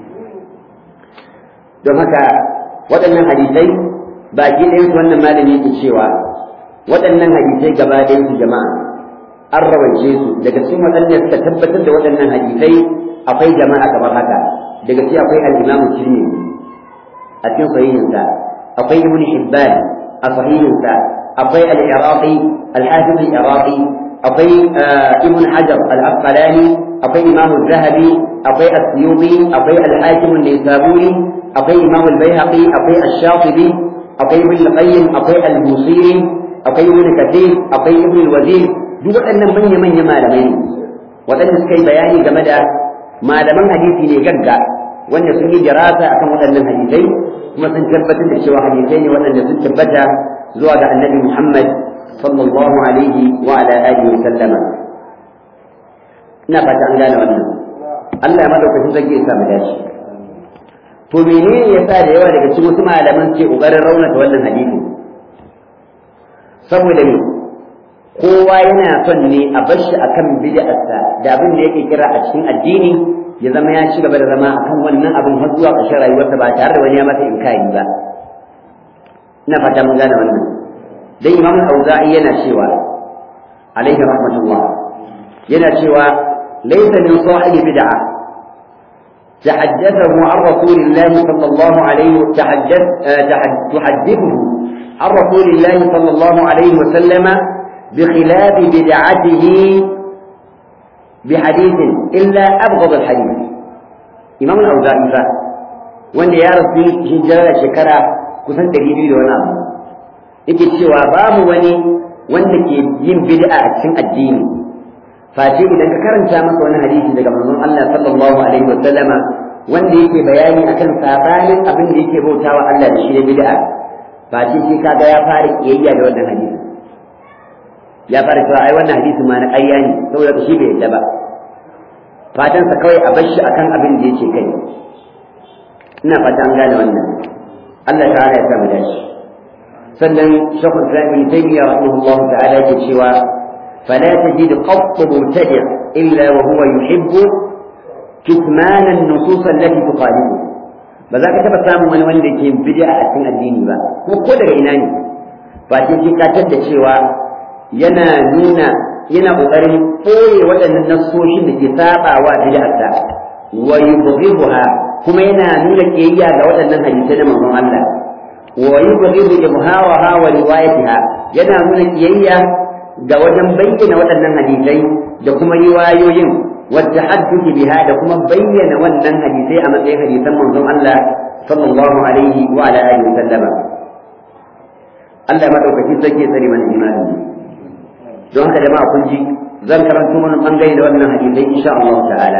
Speaker 1: don haka waɗannan hadisai baki ɗayan su wannan malami yake cewa waɗannan hadisai gaba ɗayan su jama'a an rawance su daga cikin waɗanda suka tabbatar da waɗannan hadisai akwai jama'a kamar haka daga cikin akwai al-Imam Tirmidhi a cikin sahihinsa akwai Ibn Hibban a sahihinsa akwai al-Iraqi al-Hafiz al-Iraqi akwai Ibn Hajar al-Asqalani akwai Imam Zahabi akwai As-Suyuti akwai al-Hakim an-Nisaburi akwai Imam al-Baihaqi akwai Ash-Shatibi akwai Ibn al-Qayyim akwai al-Busiri akwai Ibn Kathir akwai Ibn al-Wazir duk waɗannan manya-manya malamai ne waɗanda suka yi bayani game da malaman hadisi ne gagga wanda sun yi jarasa akan waɗannan hadisai kuma sun tabbatar da cewa hadisai ne waɗanda sun tabbata zuwa ga annabi Muhammad sallallahu alaihi wa ala alihi wa sallama ina fata an gane wannan Allah ya madaukakin zage ya samu dace to menene yasa da yawa daga cikin wasu malaman ke kokarin raunata wannan hadisi saboda me kowa yana son ne a bar shi akan bid'arsa da abin da yake kira a cikin addini ya zama ya ci gaba da zama akan wannan abin har zuwa ƙarshen rayuwarsa ba tare da wani ya masa inkari ba ina fata mun gane wannan dan imam al-auza'i yana cewa alaihi rahmatullah yana cewa laysa min sahibi bid'a تحدثه عن رسول الله صلى الله عليه تحدث تحدثه عن رسول الله صلى الله عليه وسلم بخلاف بدعته بحديث إلا أبغض الحديث إمام الأوزاعي فا wanda ya rasu hijira da shekara kusan ɗari biyu da wani abu yake cewa babu wani wanda ke yin bid'a a cikin addini face idan ka karanta masa wani hadisi daga manzon Allah sallallahu alaihi wa sallama wanda yake bayani akan sabanin abin da yake bautawa Allah da shi da bid'a face sai kaga ya fara kiyayya da wannan hadisi ya fara cewa ai wannan hadisi ma na ƙarya ne saboda shi bai yadda ba fatansa kawai a bar shi akan abin da yake kai ina fata an gane wannan Allah ta'ala ya sa mu dace sannan shekul islam ibn taymiyyah rahimahullah ta'ala yake cewa fala tajid qatt mubtadi' illa wa huwa yuhibbu kitman an-nusus allati tuqalibu ba za ka taba samun wani wanda yake bid'a a cikin addini ba ko ko daga ina ne ba sai ka da cewa yana nuna yana kokarin koye waɗannan nassoshin da ke sabawa bid'arsa wa yubghibuha kuma yana nuna kiyayya ga waɗannan hadisai na manzon Allah wa yubghibu ibharaha wa riwayatiha yana nuna kiyayya ga wajen bayyana waɗannan hadisai da kuma riwayoyin wadda hadduki biha da kuma bayyana wannan hadisai a matsayin hadisan manzon Allah sallallahu alaihi wa ala alihi sallama Allah madaukakin sarki ya tsare mana imani don haka jama'a kun ji zan karanto mana bangare da wannan hadisai insha Allah ta'ala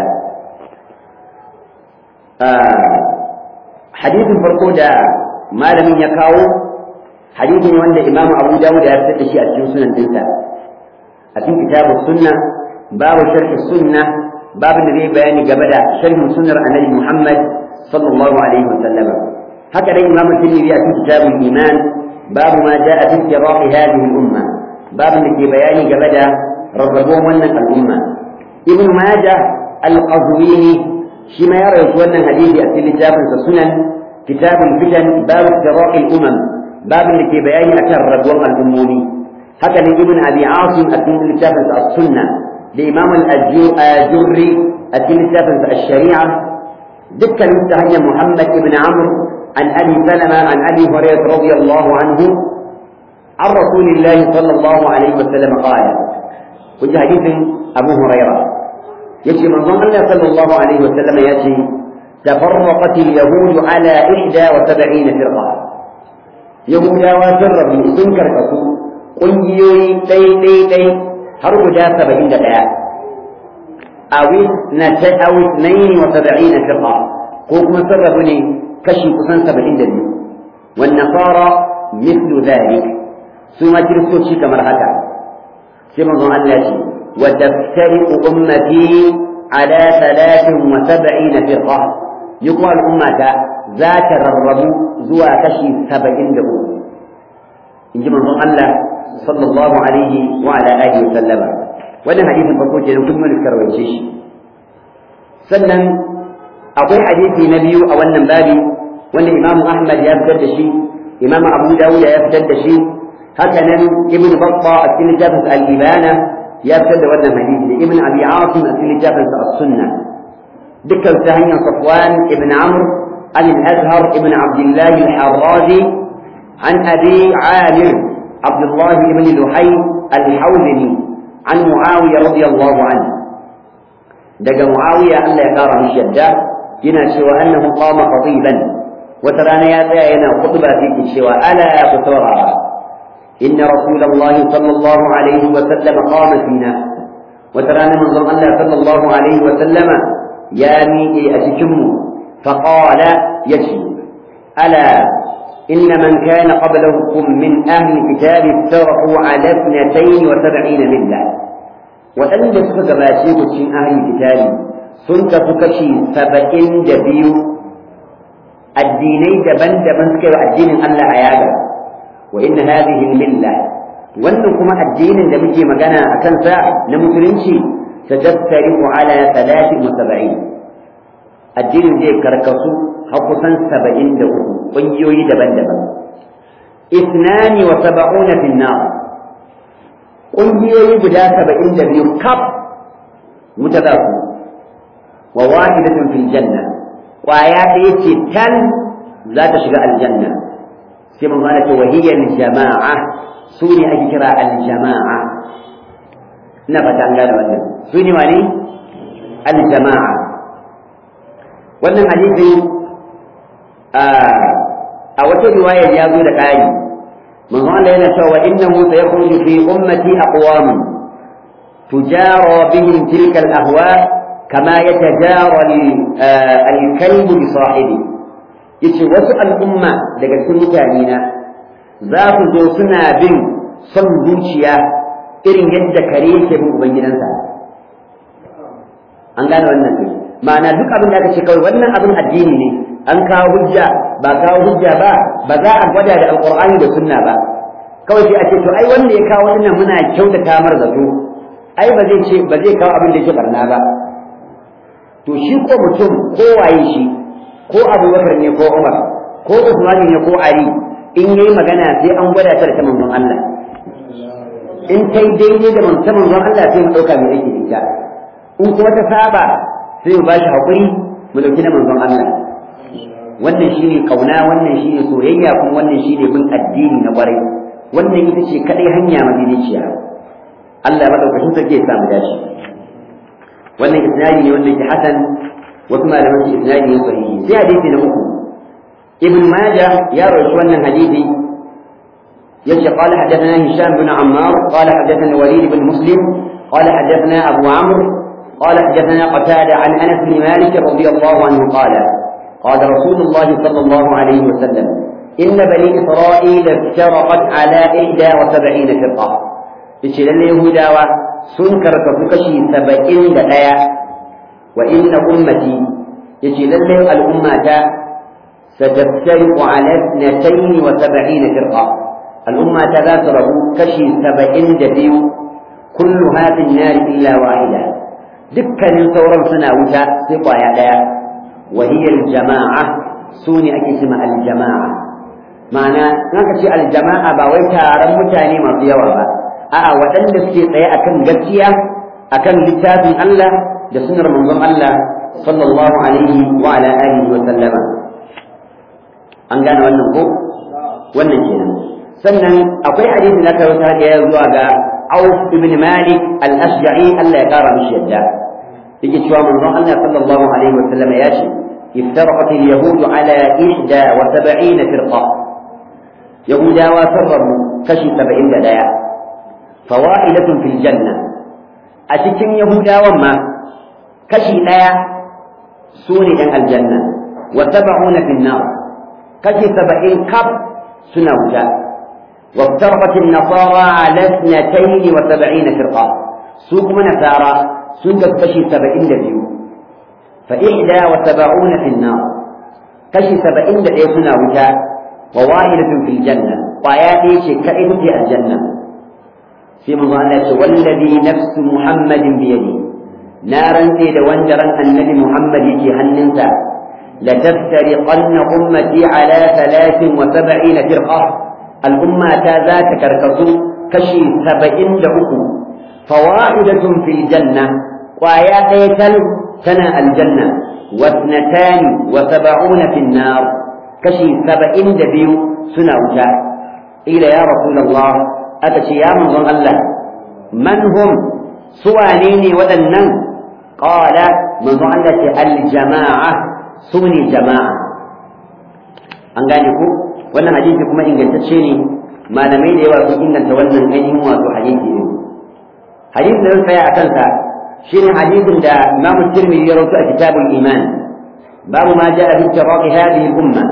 Speaker 1: hadisin farko da malamin ya kawo hadisin wanda Imam Abu Dawud ya fitar da shi a cikin sunan dinsa a cikin kitabus sunna babu sharh sunna babu da zai bayani game da sharhin sunnar annabi Muhammad sallallahu alaihi wa sallam haka dai Imam Tirmidhi a cikin kitabul iman babu ma jaa fi istirahi hadhihi al-umma babu da ke bayani game da rarrabuwar wannan al'umma Ibn Majah al-Qazwini shi ma ya rawaito wannan hadisi a cikin littafinsa sunan kitabul fitan babu istirahi al-umam babin da ke bayani akan rabuwar al'ummomi haka ne ibn abi asim a cikin littafin sa sunna da imam al-ajurri a cikin littafin sa shari'a dukkan ta hanyar muhammad ibn amr an abi salama an abi hurairah radiyallahu anhu عن رسول الله صلى الله عليه وسلم قال كنت حديث أبو هريرة يجي من ظن الله صلى الله عليه وسلم يأتي تفرقت اليهود على إحدى وسبعين فرقة Yahudawa sun rabu sun karkasu ƙungiyoyi ɗai-ɗai-ɗai har guda saba'in da ɗaya. Awis na ta awis na yi wa saba'i na firqa ko kuma sun rabu ne kashi kusan saba'in da biyu. Wannan fara mislu zalik su ma kiristoci kamar haka. Sai manzon Allah ce wa taftariqu ummati ala talatin wa saba'ina firqa. Yi kuma al'ummata za ta rarrabu zuwa kashi saba'in da uku in ji manzon Allah sallallahu alaihi wa ala alihi wa sallama wannan hadisin farko ke kun mun karwace shi sannan akwai hadisi na biyu a wannan babi wanda Imam Ahmad ya fitar da shi Imam Abu Dawud ya fitar da shi haka nan Ibn Battah a cikin littafin Al-Ibana ya fitar da wannan hadisi da Ibn Abi Asim a cikin littafin As-Sunnah dukkan ta hanyar Safwan ibn Amr عن الأزهر ابن عبد الله الحرازي عن أبي عامر عبد الله بن لحي الحوزني عن معاوية رضي الله عنه دق معاوية أن لا يقار من الشدة ينا سوى أنه قام خطيبا وترانا يا ينا خطبة في الشوى ألا قصورا إن رسول الله صلى الله عليه وسلم قام فينا وترانا من الله صلى الله عليه وسلم يا ميئي أتكموا فقال يشي ألا إن من كان قبلكم من أهل الكتاب افترقوا على اثنتين وسبعين ملة وأن سكك باشيك من أهل الكتاب سنك فكشي سبعين دبيو الديني دبن دبن سكر الدين ألا عيادا وإن هذه الملة وأنكم الدين الذي مكان أكنسا لمسلمشي ستفترق على ثلاث وسبعين addinin zai karkasu har kusan saba'in da uku ƙungiyoyi daban-daban isnani wa saba'una fin nar ƙungiyoyi guda saba'in da biyu kaf wuta za su wa wahidatun fil janna ƙwaya ɗaya ce tal za ta shiga aljanna sai mun zana ce wahiyar jama'a su ne ake kira aljama'a ina fata an gane wannan su ne wane aljama'a wannan hadisi a wata riwayar ya zo da ƙari manzo Allah yana cewa innahu sayakhruju fi ummati aqwam tujara bihim tilka al-ahwa kama yatajara al-kalb bi sahibi yace wasu al'umma daga cikin mutane na za su zo suna bin son zuciya irin yadda kare yake bin ubangidansa an gane wannan ne ma'ana duk abin da aka ce kawai wannan abin addini ne an kawo hujja ba kawo hujja ba ba za a gwada da alqur'ani da sunna ba kawai sai a ce to ai wanda ya kawo wannan muna kyautata mar zato ai ba zai ce ba zai kawo abin da yake barna ba to shi ko mutum ko waye shi ko abubakar ne ko umar ko usman ne ko ali in yayi magana sai an gwada ta da manzon Allah in kai daidai da manzon Allah sai mu dauka mai yake ita in kuma ta saba sai mu bashi hakuri mu dauki na manzon Allah wannan shine kauna wannan shine soyayya kuma wannan shine bin addini na kwarai wannan ita ce kadai hanya madinaciya Allah madaukakin sarki ya samu dashi wannan isnadi ne wanda ke hasan wasu malaman su isnadi ne sahihi sai hadisi na uku ibn majah ya rawaito wannan hadisi yace qala hadathana hisham bin ammar qala hadathana walid bin muslim qala hadathana abu amr قال حدثنا قتادة عن أنس بن مالك رضي الله عنه قال قال رسول الله صلى الله عليه وسلم إن بني إسرائيل افترقت على إحدى وسبعين فرقة إيش اليهودا سنكر كفكشي سبعين دقيقة وإن أمتي إيش الأمة ستفترق على اثنتين وسبعين فرقة الأمة ذات كشي سبعين دبيو كلها في النار إلا واحدة dukkanin sauran suna wuta sai kwaya ɗaya wahiyar jama'a su ne ake cima aljama'a ma'ana ka ce aljama'a ba wai taron mutane masu yawa ba a'a waɗanda suke tsaye akan gaskiya akan littafin Allah da sunar manzon Allah sallallahu alaihi wa ala alihi wa sallama an gane wannan ko wannan kenan sannan akwai hadisi na kai wata da ya zuwa ga Auf ibn Malik al-Ashja'i Allah ya kara mishi yadda yake cewa manzon Allah sallallahu alaihi wa sallam ya ce iftaraqat al-yahud ala 71 firqa yahudawa sarrabu kashi 71 fawaidatun fil janna a cikin yahudawan ma kashi daya su ne dan aljanna wa 70 fil nar kashi 70 kaf suna wuta وافترقت النصارى على اثنتين وسبعين فرقة سوق نصارى سوق كشي سبعين دبيو فإحدى وسبعون في النار كشي سبعين دبيو سنة وجاء وواحدة في الجنة وآياتي شكائد في الجنة في مظاهرة والذي نفس محمد بيده نارا سيد وانجرا النبي محمد يجي هننسى لتفترقن أمتي على ثلاث وسبعين فرقة الأمة ذات كركسو كشي سبعين دعوكو فواحدة في الجنة وآيات يتل سنة الجنة واثنتان وسبعون في النار كشي سبعين دبيو سنة وجاء إلى يا رسول الله أتشي يا من الله من هم سوانيني ودنن قال من الله الجماعة سوني جماعة أنقانكم wannan hadisi kuma ingantacce ne malamai da yawa sun inganta wannan ainihin wato hadisi ne hadisin da zan tsaya a kansa shine hadisin da Imam Tirmidhi ya rawaito a kitabul iman babu ma ja'a fi tiraqi hadhihi al-umma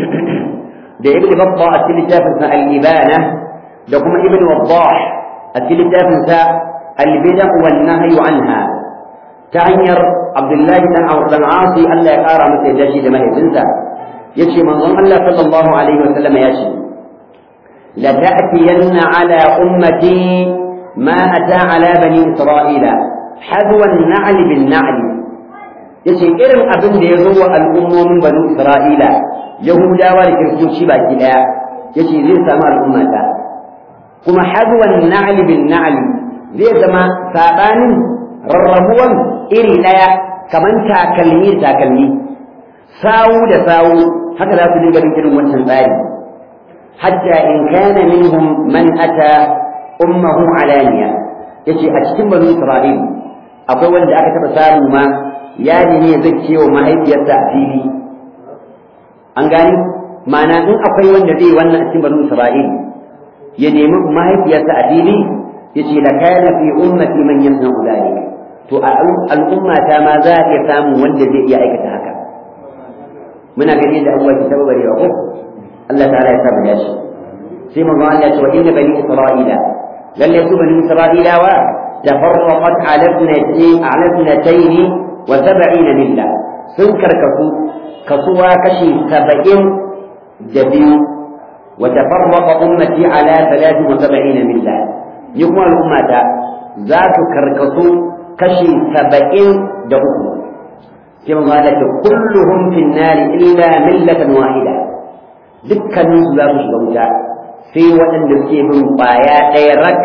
Speaker 1: da Ibn Battah a cikin littafin sa al-Ibana da kuma Ibn Waddah a cikin littafin sa al-bid'a wan nahyu anha ta hanyar Abdullahi dan Amr dan Asi Allah ya kara masa yadda shi da mahaifinsa yace manzon Allah sallallahu alaihi wa sallam ya ce la ta'tiyanna ala ummati ma ata ala bani isra'ila hadwa an-na'l bil na'l yace irin abin da ya zo wa al'ummomin bani isra'ila yahudawa da kiristoci baki daya yace zai samu al'ummata kuma hadwa an-na'l bil na'l zai zama sabanin rarrabuwan iri daya kaman takalmi da takalmi sawu da sawu haka za su dinga bin irin wancan tsari hatta in kana minhum man ata ummahu alaniya yace a cikin banu isra'il akwai wanda aka taba samu ma ya ne zai ce wa mahaifiyarsa a fili an gani ma'ana in akwai wanda zai wannan a cikin banu isra'il ya nemi mahaifiyarsa a fili yace la kana fi ummati man yamna'u dhalik to a al'umma ta ma za a iya samun wanda zai iya aikata haka muna gani da abubuwa ke tabbatar ko Allah ta'ala ya saba ya shi sai mun ga Allah ya ce wa inna bani isra'ila lalle su bani isra'ilawa tafarraqat ala ibnati ala ibnatayn wa sab'ina milla sun karkasu kasuwa kashi 70 da biyu wa tafarraqa ummati ala 73 milla ni kuma al'ummata za su karkasu kashi 70 da uku sai mun ga ce kulluhum fin nari illa millatan wahida dukkanin su za su shiga wuta sai waɗanda suke bin ƙwaya ɗaya rak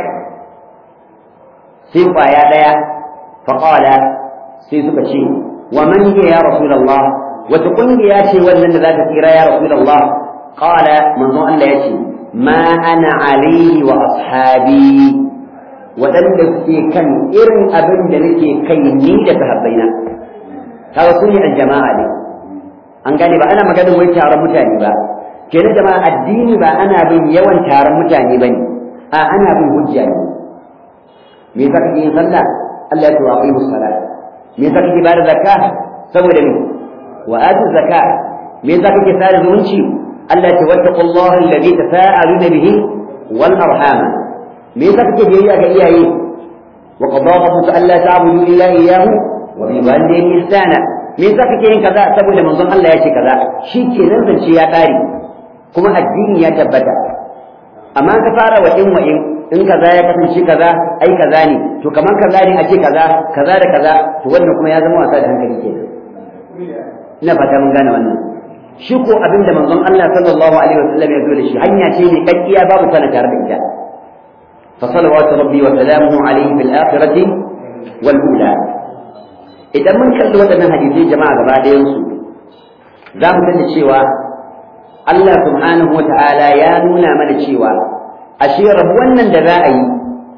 Speaker 1: sai ƙwaya ɗaya faƙala sai suka ce wa man hiya ya rasulullah wata ƙungiya ce wannan da za ta tsira ya rasulullah qala manzon Allah ya ce ma ana alayhi wa ashabi waɗanda suke kan irin abin da nake kai ni da sahabbaina kaga su ne aljama'a ne an gane ba ana maganar wai taron mutane ba kenan jama'a addini ba ana bin yawan taron mutane ba ne a ana bin hujja ne me yasa kake yin sallah Allah ya ce wa aqimus salat me yasa kake bada zakka saboda me wa atu zakka me yasa kake sada zumunci Allah ya ce wattaqullaha alladhi tasaaluna bihi wal arham me yasa kake biyayya ga iyaye wa qada rabbuka alla ta'budu illa iyyahu wa bil walidayni ihsana me yasa kake yin kaza saboda manzon Allah ya ce kaza shi kenan zance ya kare kuma addini ya tabbata amma ka fara wa in wa in in kaza ya kasance kaza ai kaza ne to kaman kaza ne ake kaza kaza da kaza to wannan kuma ya zama wasa da hankali kenan ina fata mun gane wannan shi ko abin da manzon Allah sallallahu alaihi wasallam ya zo da shi hanya ce ne kakkiya babu sana tare da ita fa salawatu rabbi wa salamuhu alaihi fil akhirati wal ula idan mun kalli waɗannan hadisai jama'a gaba ɗayan su za mu sani cewa Allah subhanahu wa ta'ala ya nuna mana cewa ashe rabu wannan da za a yi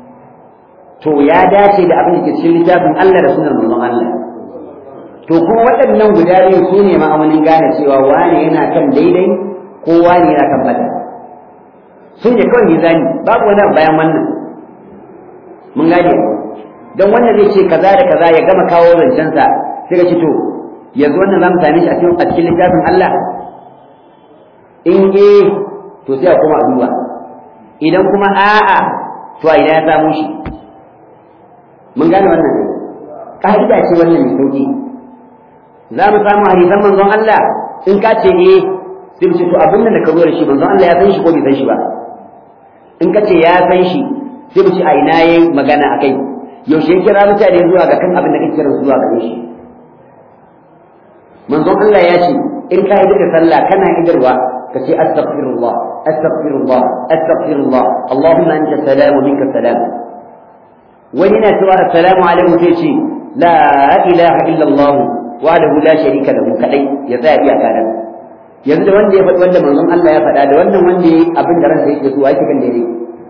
Speaker 1: to ya dace da abin da ke cikin littafin Allah da sunan manzon Allah to kuma waɗannan guda biyu su ne ma'aunin gane cewa wane yana kan daidai ko wane yana kan bata sun ne kawai mizani babu wani bayan wannan mun gane don wannan zai ce kaza da kaza ya gama kawo zancensa sai ka ce to yanzu wannan za mu same shi a cikin littafin Allah in eh to sai a koma a duba idan kuma a'a to a ina ya samu shi mun gane wannan ka'ida ce wannan mai sauki za mu samu hadisan manzon Allah in ka ce eh sai mu ce to abin da ka zo da shi manzon Allah ya san shi ko bai san shi ba in ka ce ya san shi sai mu ce a ina yayi magana akai yaushe ya kira mutane zuwa ga kan abin da kake kira zuwa gare shi manzon Allah ya ce in ka yi da sallah kana idarwa كشيء أستغفر الله أستغفر الله أستغفر الله اللهم أنت السلام ومنك السلام وهنا سوى السلام عليكم في شيء لا إله إلا الله وحده لا شريك له كدai ya tsaya iya kanan yanzu da wanda ya faɗi wanda manzon Allah ya faɗa da wannan wanda ya abin da ransa yake so ake kan daidai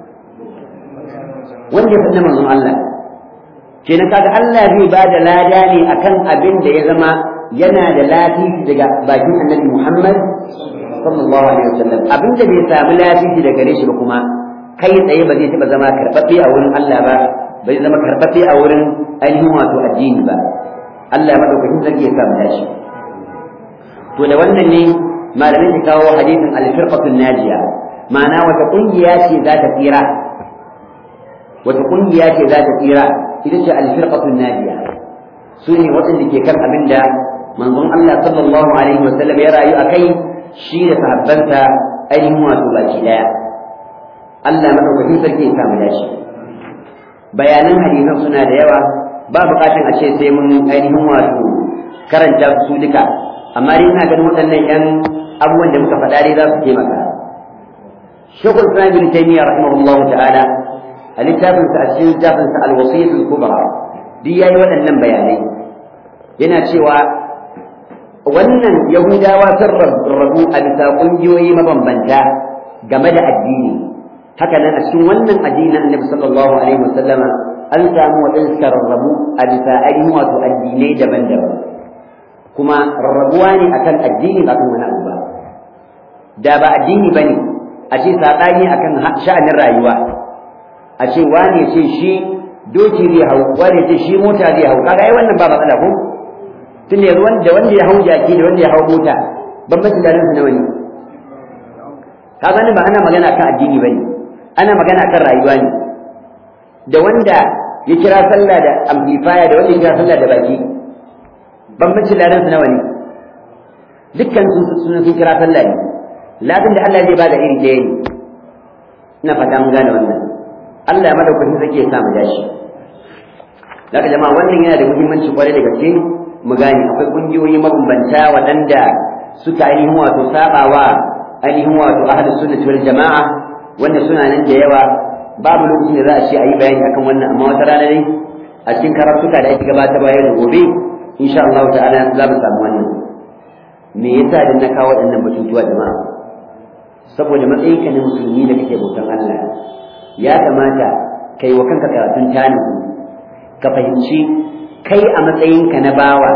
Speaker 1: wanda ya faɗi manzon Allah kenan kaga Allah zai ba da lada ne akan abin da ya zama yana da lafiya daga bakin Annabi Muhammad sallallahu alaihi wasallam abin da bai samu lafiya daga gare shi ba kuma kai tsaye ba zai taba zama karɓaɓɓe a wurin Allah ba bai zama karɓaɓɓe a wurin ainihin wato addini ba Allah madaukakin sarki ya samu dashi to da wannan ne malamai su kawo hadisin al-firqatul najiya ma'ana wata kungiya ce za ta tsira wata kungiya ce za ta tsira ita ce al-firqatul najiya su ne waɗanda ke kan abin da manzon Allah sallallahu alaihi wasallam ya rayu a kai shi da sahabbansa ainihin wato baki daya Allah madaukakin sarki ya samu dashi bayanan hadisan suna da yawa ba bukatun a ce sai mun ainihin wato karanta su duka amma dai ina ganin waɗannan yan abubuwan da muka faɗa dai za su taimaka shekul islam bin taymiya rahimahullahu ta'ala a littafin sa a cikin littafin sa al-wasiyat al-kubra duk yayi waɗannan bayanai yana cewa wannan yahudawa sun rabu a bisa ƙungiyoyi mabambanta game da addini haka nan a cikin wannan addini annabi sallallahu alaihi wasallama an samu waɗansu suka rarrabu a bisa ainihin wato addinai daban-daban kuma rarrabuwa ne akan addini ba kan wani abu ba da ba addini ba ne a ce saɓani akan sha'anin rayuwa a ce wani ce shi doki zai hau wani ce shi mota zai hau kaga ai wannan ba matsala ko tun yanzu wanda wanda ya hau jaki da wanda ya hau mota bambancin da su nawa ne kaga ni ba ana magana kan addini bane ana magana kan rayuwa ne da wanda ya kira sallah da amplifier da wanda ya kira sallah da baki bambancin ladan su nawa ne dukkan sun sun sun kira sallah ne ladan da Allah zai bada iri ɗaya ne ina fata mun gane wannan Allah ya madaukakin sarki ya sa mu dashi daga jama'a wannan yana da muhimmanci kwarai da gaske mu gane akwai kungiyoyi mabambanta waɗanda suka ainihin wato sabawa ainihin wato ahlus sunnati wal jama'a wanda suna nan da yawa babu lokacin da za a ce a yi bayani akan wannan amma wata rana dai a cikin karatuka da ake gabatarwa yau da gobe insha Allah ta'ala za mu samu wannan me yasa da na kawo waɗannan batutuwa jama'a saboda matsayinka na musulmi da kake bautan Allah ya kamata kai wa kanka karatun tani ka fahimci kai a matsayinka na bawa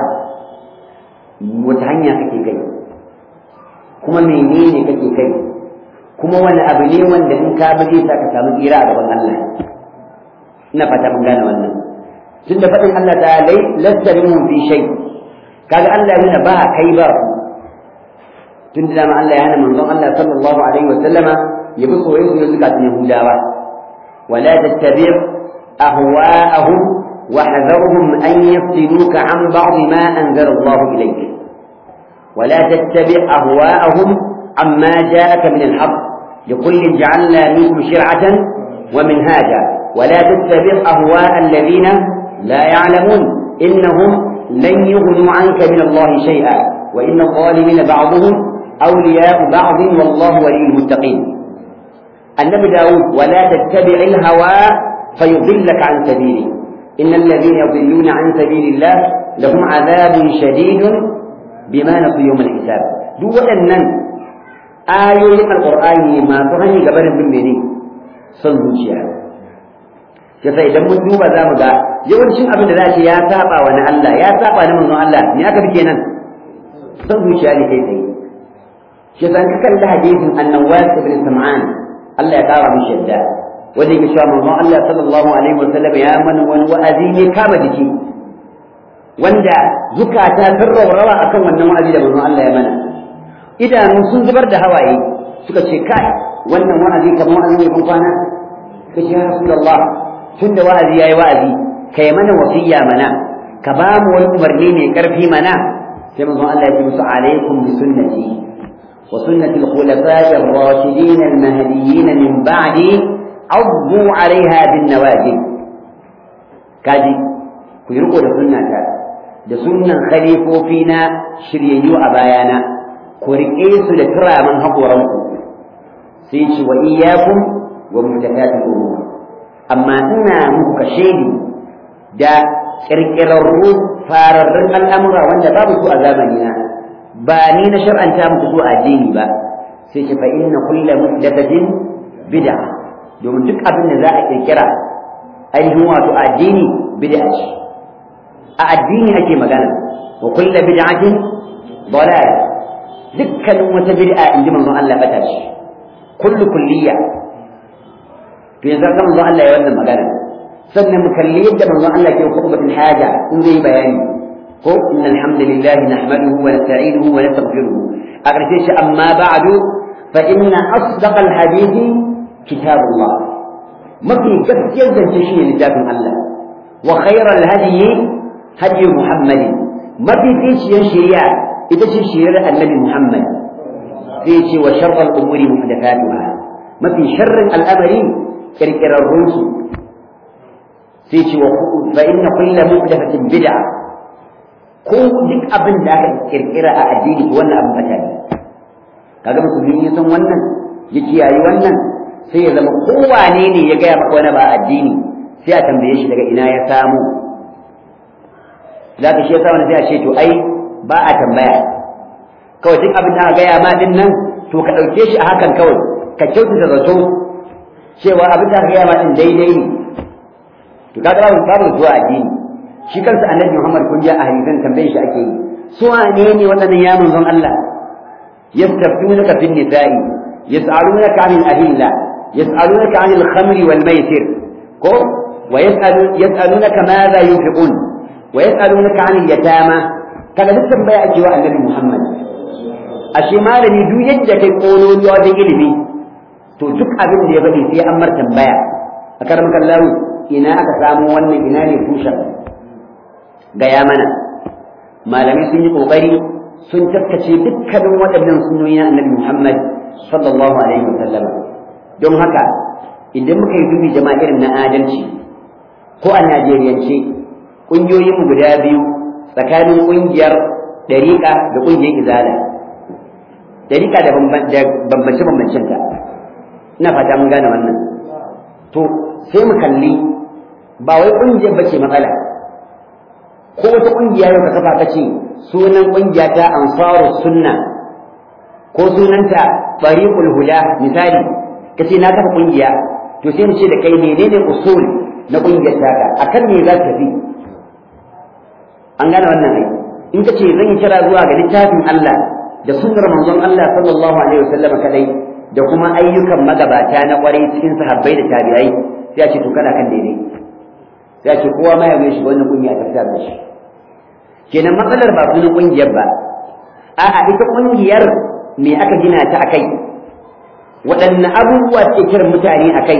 Speaker 1: wata hanya kake kai kuma menene kake kai kuma wani abu ne wanda in ka bi zai ka samu tsira a gaban Allah ina fata mun gane wannan tun da faɗin Allah ta lai lasta minhum fi shay kaga Allah yana ba kai ba tun da dama Allah ya hana manzon Allah sallallahu alaihi wa sallama ya bi soyayya su da zukatun Yahudawa wala tattabi' ahwa'ahum واحذرهم أن يفتنوك عن بعض ما أنزل الله إليك ولا تتبع أهواءهم عما جاءك من الحق لكل جعلنا منكم شرعة ومنهاجا ولا تتبع أهواء الذين لا يعلمون إنهم لن يغنوا عنك من الله شيئا وإن الظالمين بعضهم أولياء بعض والله ولي المتقين النبي داود ولا تتبع الهوى فيضلك عن سبيله إن الذين يضلون عن سبيل الله لهم عذاب شديد بما نسوا يوم الحساب duk waɗannan ayoyin alƙur'ani masu hanyar gabanin bin mene son zuciya yasa idan mun duba za mu ga yawancin abin da za ce ya saba wa na Allah ya saba na manzon Allah me aka fi kenan son zuciya ne kai tsaye shi yasa ka kalli hadisin annawas ibn sam'an Allah ya kara mishi yadda wanda yake cewa manzon Allah sallallahu alaihi wa sallam ya mana wani wa'azi ne kama jiki wanda zukata sun raurawa akan wannan wa'azi da manzon Allah ya mana idanu sun zubar da hawaye suka ce kai wannan wa'azi kamar wa'azi ne kun kwana ka ce ya rasulullah tunda wa'azi yayi wa'azi kai mana wasiya mana ka ba mu wani umarni mai karfi mana sai manzon Allah ya ce musu alaikum bi sunnati wa sunnati al-khulafa'i ar-rashidin al-mahdiyyin min ba'di addu 'alayha bin nawajib kaji ku yi riko da sunnata da sunnan khalifofi na shiryayyu a bayana ku riƙe su da turaman haƙoranku sai ce wa iyyakum wa muhdathatil umur amma ina muku kashedi da ƙirƙirarru fararrun al'amura wanda babu su a zamanina ba ni na shar'anta muku su a addini ba sai ce fa inna kulla muhdathatin bid'a domin duk abin da za a ƙirƙira ainihin wato addini bid'a ce a addini ake magana wa kulla bid'atin dalal dukkanin wata bid'a inji manzon Allah bata ce kullu kulliya to yanzu ga manzon Allah ya wannan magana sannan mu kalli yadda manzon Allah ke khutbatul haja in zai bayani ko inna alhamdulillah nahmaduhu wa nasta'inuhu wa nastaghfiruhu a ƙarshe shi amma ba'du fa inna asdaqa alhadithi kitabullah mafi gaskiyar zance shi ne littafin Allah wa khairal hadiyi hadi muhammadin mafi ficiyar shari'a ita ce shari'ar annabi muhammad sai ce wa sharral umuri muhdathatuha mafi sharrin al'amari kirkirarrun su sai ce wa fa inna kulla muhdathatin bid'a ko duk abin da aka kirkira a addini to wannan abin bata ne kaga musulmi ya san wannan ya kiyaye wannan sai ya zama kowane ne ya gaya maka wani ba addini sai a tambaye shi daga ina ya samu za ka shi yasa wani sai a ce to ai ba a tambaya kawai duk abin da aka gaya ma din nan to ka ɗauke shi a hakan kawai ka kyautata zato cewa abin da aka gaya ma din daidai ne to kaga babu babu zuwa addini shi kansa annabi Muhammad kun ji a hadisan tambaye shi ake yi su wane ne waɗannan ya manzon Allah yastaftunaka fin nisa'i yas'alunaka 'anil ahilla yas'alunaka 'anil khamri wal maisir ko wa yas'alu yas'alunaka madha yunfiqun wa yas'alunaka 'anil yatama kaga duk tambaya ake wa annabi Muhammad ashe malami duk yadda kai kololuwa wajen ilimi to duk abin da ya faɗi sai an mar tambaya a karam kallahu ina aka samu wannan ina ne tushen gaya mana malamai sun yi kokari sun taskace dukkanin waɗannan sunoyi na annabi Muhammad sallallahu alaihi wasallam don haka idan muka yi dubi jama'a irin na adalci ko a Najeriyance ƙungiyoyin guda biyu tsakanin ƙungiyar ɗariƙa da ƙungiyar izala ɗariƙa da bambance-bambancenta ina fata mun gane wannan to sai mu kalli ba wai ƙungiyar bace matsala ko wata ƙungiya yau ka kafa ka ce sunan ƙungiya ta ansaru sunna ko sunanta bariqul huda misali ka ce na kafa ƙungiya to sai mu ce da kai menene usul na ƙungiyar taka akan me za ta tafi an gane wannan ai in ka ce zan yi kira zuwa ga littafin Allah da sunnar manzon Allah sallallahu alaihi wasallam kadai da kuma ayyukan magabata na kwarai cikin sahabbai da tabi'ai sai a ce to kana kan daidai sai a ce kowa ma ya mai shi wannan kungiya ta fitar da shi kenan matsalar ba sunan kungiyar ba a'a ita kungiyar me aka gina ta akai waɗanne abubuwa ke kiran mutane akai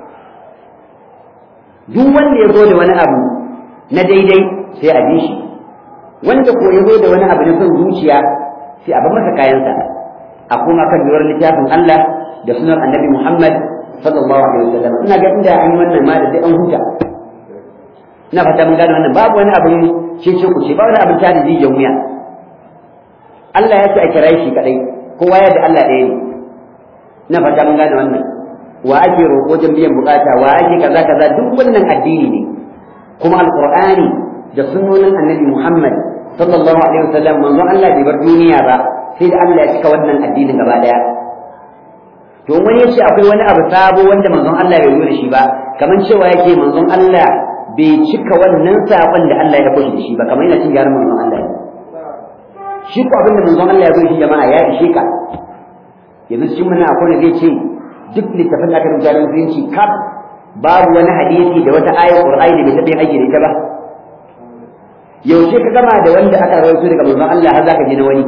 Speaker 1: duk wanda ya zo da wani abu na daidai sai a bi shi wanda ko ya zo da wani abu na son zuciya sai a bar masa kayansa a kuma kan yiwuwar littafin Allah da sunan annabi Muhammad sallallahu alaihi wasallam ina ga inda an yi wannan ma da sai an huta ina fata mun gane wannan babu wani abin cece ku ce ba wani abin tada jijiyan wuya Allah ya ce a kira shi kadai kowa ya da Allah ɗaya ne ina fata mun gane wannan wa ake roƙo wajen biyan bukata wa ake kaza kaza duk wannan addini ne kuma alqur'ani da sunnonin annabi Muhammad sallallahu alaihi wasallam manzon Allah bai bar duniya ba sai da Allah ya cika wannan addinin gaba daya to wani yace akwai wani abu sabo wanda manzon Allah bai yi da shi ba kamar cewa yake manzon Allah bai cika wannan sakon da Allah ya koshi da shi ba kamar yana cin yaran manzon Allah shi ko abin da manzon Allah ya koshi jama'a ya ishe ka yanzu cikin muna akwai da zai ce duk littafin da aka rubuta na musulunci kaf babu wani hadisi da wata ayar Qur'ani da bai taɓa yin aiki da ita ba yaushe ka gama da wanda aka rawaito daga manzon Allah har zaka je na wani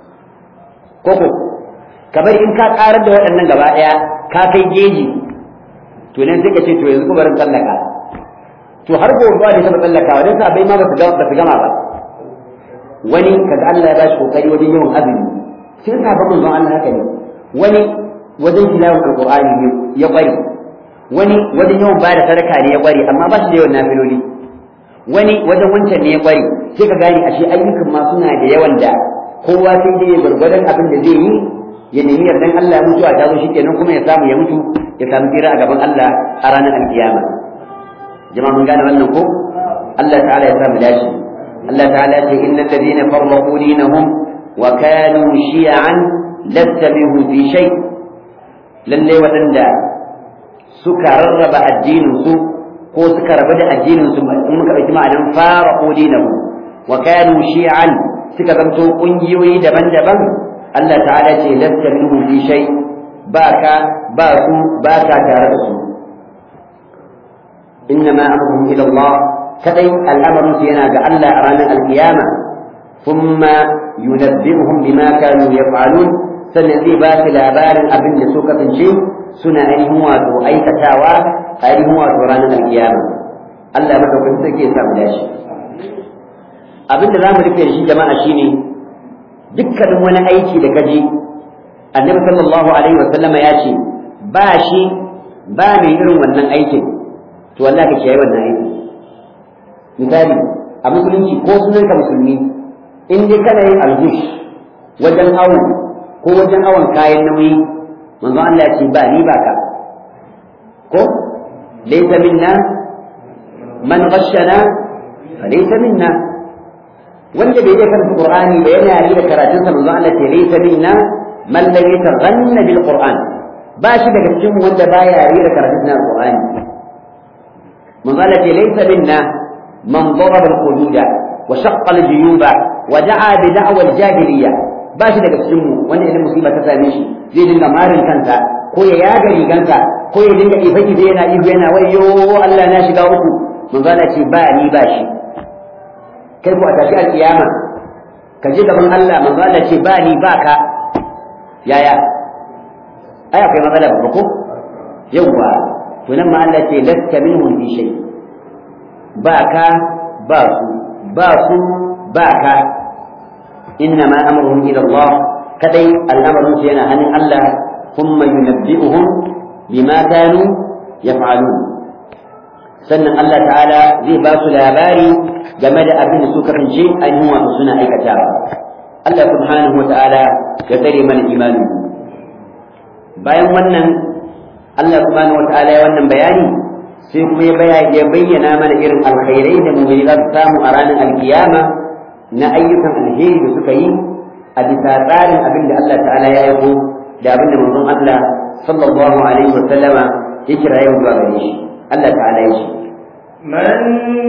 Speaker 1: koko kamar in ka karar da waɗannan gaba ɗaya ka kai geji to nan sai ka ce to yanzu kuma barin tsallaka to har gobe ba da taɓa tsallaka wajen sabai ma ba su gama ba wani kaga Allah ya ba shi kokari wajen yawan azumi sai sabon manzon Allah haka ne wani wajen tilawar alqur'ani ne ya kware wani wajen yawan ba da sadaka ne ya kware amma ba shi da yawan nafiloli wani wajen wancan ne ya kware sai ka gane ashe ayyukan ma suna da yawan da kowa sai dai ya gwargwadon abin da zai yi ya nemi yardan Allah mutuwa ta zo shikenan kuma ya samu ya mutu ya samu tsira a gaban Allah a ranar alkiyama jama'a mun gane wannan ko Allah ta'ala ya samu dashi Allah ta'ala ya ce innal ladina farraqu dinahum wa kanu shi'an lasta minhum fi shay lalle waɗanda suka rarraba addinin su ko suka rabu da addinin su in muka ɗauki ma'anan farraqu dinahum wa kanu shi'an suka zanto ƙungiyoyi daban-daban Allah ta'ala ce lasta minhum fi shay ba ka ba su ba ka tare da su innama amruhum ila Allah kadai al'amarin su yana ga Allah a ranar alkiyama thumma yunabbi'uhum bima kanu yaf'alun sannan zai ba su labarin abin da suka kasance suna ainihin wato aikatawa a ainihin wato ranar alkiyama Allah madaukakin sarki ya samu dashi abinda za mu rufe da shi jama'a shine dukkanin wani aiki da kaji annabi sallallahu alaihi wa sallama ya ce ba shi ba mai irin wannan aikin to wallahi ka kiyaye wannan aiki misali a musulunci ko sunan ka musulmi in dai kana yin alhush wajen awo ko wajen awon kayan nauyi manzo Allah ya ce ba ni ba ka ko laysa minna man ghashana fa laysa minna wanda bai iya karanta Qur'ani ba yana yi da karatun sa manzo Allah ce laysa minna man lam yataghanna bil Qur'an ba shi daga cikin wanda baya yi da karatun na Qur'ani manzo Allah ce laysa minna man daraba al hududa wa shaqqa al juyuba wa da'a bi da'wa al jahiliyya ba shi daga cikin mu wanda idan musiba ta same shi zai dinga marin kansa ko ya yaga rigansa ko ya dinga ife ife yana ihu yana wayo Allah na shiga uku manzo Allah ce ba ni ba shi kai ko a tafi alkiyama ka je gaban Allah manzo Allah ce ba ni ba ka yaya ai akwai matsala ba ko yawwa to nan ma Allah ce lasta minhum fi shay ba ka ba su ba su ba ka inna ma amruhum ila Allah kadai al'amarin su yana hannun Allah thumma yunabbi'uhum bima kanu yaf'alun sannan Allah ta'ala zai ba su labari game da abin da su kasance ainihin wato suna aikatawa Allah subhanahu wa ta'ala ya tsare mana imanin bayan wannan Allah subhanahu wa ta'ala ya wannan bayani sai kuma ya bayyana mana irin alkhairai da mu'mini za su samu a ranar alkiyama na ayyukan alheri da suka yi a bisa tsarin abin da Allah ta'ala ya aiko da abin da manzon Allah sallallahu alaihi wa sallama ya kira yau zuwa gare shi Allah ta'ala ya ce
Speaker 2: من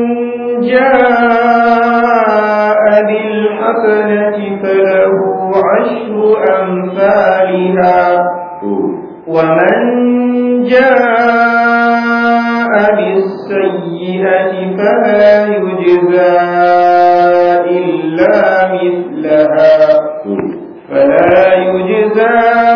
Speaker 2: جاء بالحسنة فله عشر أمثالها ومن جاء بالسيئة فلا يجزى إلا مثلها فلا يجزى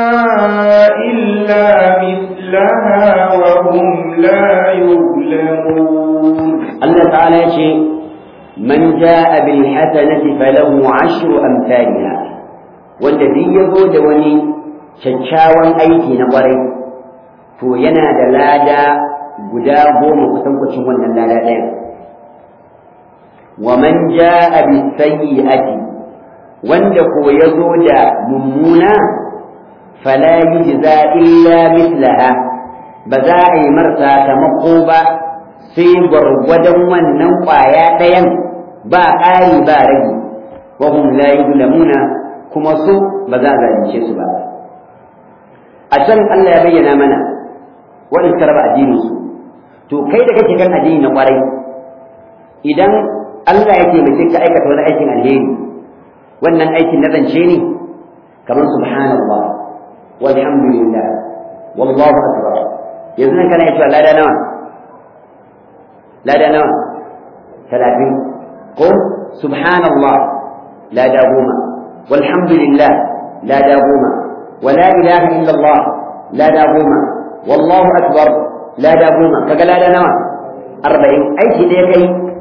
Speaker 2: إلا مثلها وهم لا يظلمون
Speaker 1: الله تعالى يقول من جاء بالحسنة فله عشر أمثالها والذي يزود وني kyakkyawan aiki na ƙwarai to yana da lada guda goma kusankwacin wannan lada ɗaya wa man ja'a bi sayyi'ati wanda ko ya zo da mummuna fala yujza illa mislaha ba za a yi mar sakamako ba sai gwargwadon wannan ƙwaya ɗayan ba ƙari ba rage wa hum la yuzlamuna kuma su ba za a zalunce su ba a can Allah ya bayyana mana waɗanda suka raba addinin su to kai da kake kan addini na kwarai idan Allah ya taimake ka aikata wani aikin alheri wannan aikin na zance ne kamar subhanallah walhamdulillah wallahu akbar yanzu nan kana cewa lada nawa lada nawa talatin ko subhanallah lada goma walhamdulillah lada goma ولا إله إلا الله لا دابوما والله أكبر لا دابوما فقال لا نوى أربعين أي شيء ديكي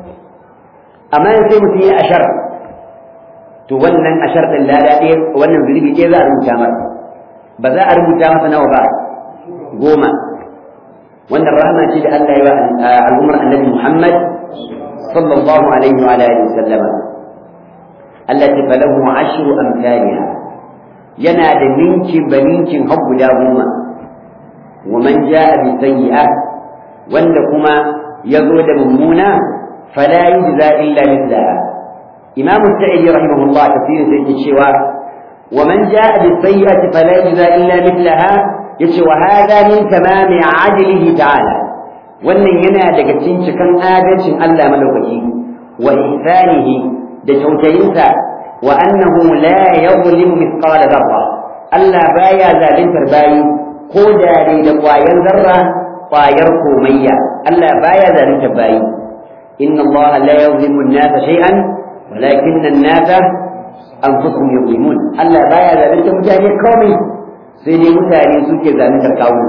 Speaker 1: أما يسير فيه أشر تولن أشر لا لا إيه ولن ذلك إيه ذا المجامر بذا المجامر نوى بعد قوما وأن الرحمة جل أن الأمر النبي محمد صلى الله عليه وعلى آله وسلم التي فله عشر أمثالها yana da ninkin ba ninkin har guda goma wa man ja'a bi sayyi'a wanda kuma ya zo da mummuna fala yujza illa mithlaha imam sa'idi rahimahullah tafsirin sai yake cewa wa man ja'a bi sayyi'ati fala yujza illa mithlaha yace wa hada min tamami adlihi ta'ala wannan yana daga cikin cikan adalcin Allah madaukaki wa ihsanihi da kyautayinsa وأنه لا يظلم مثقال ذرة ألا بايا ذالين ترباي كودا لي لقوايا ذرة قوايا كومية ألا بايا ذالين ترباي إن الله لا يظلم الناس شيئا ولكن الناس أنفسهم يظلمون ألا بايا ذالين ترباي كومي سيدي متاني سوكي ذالين تركاون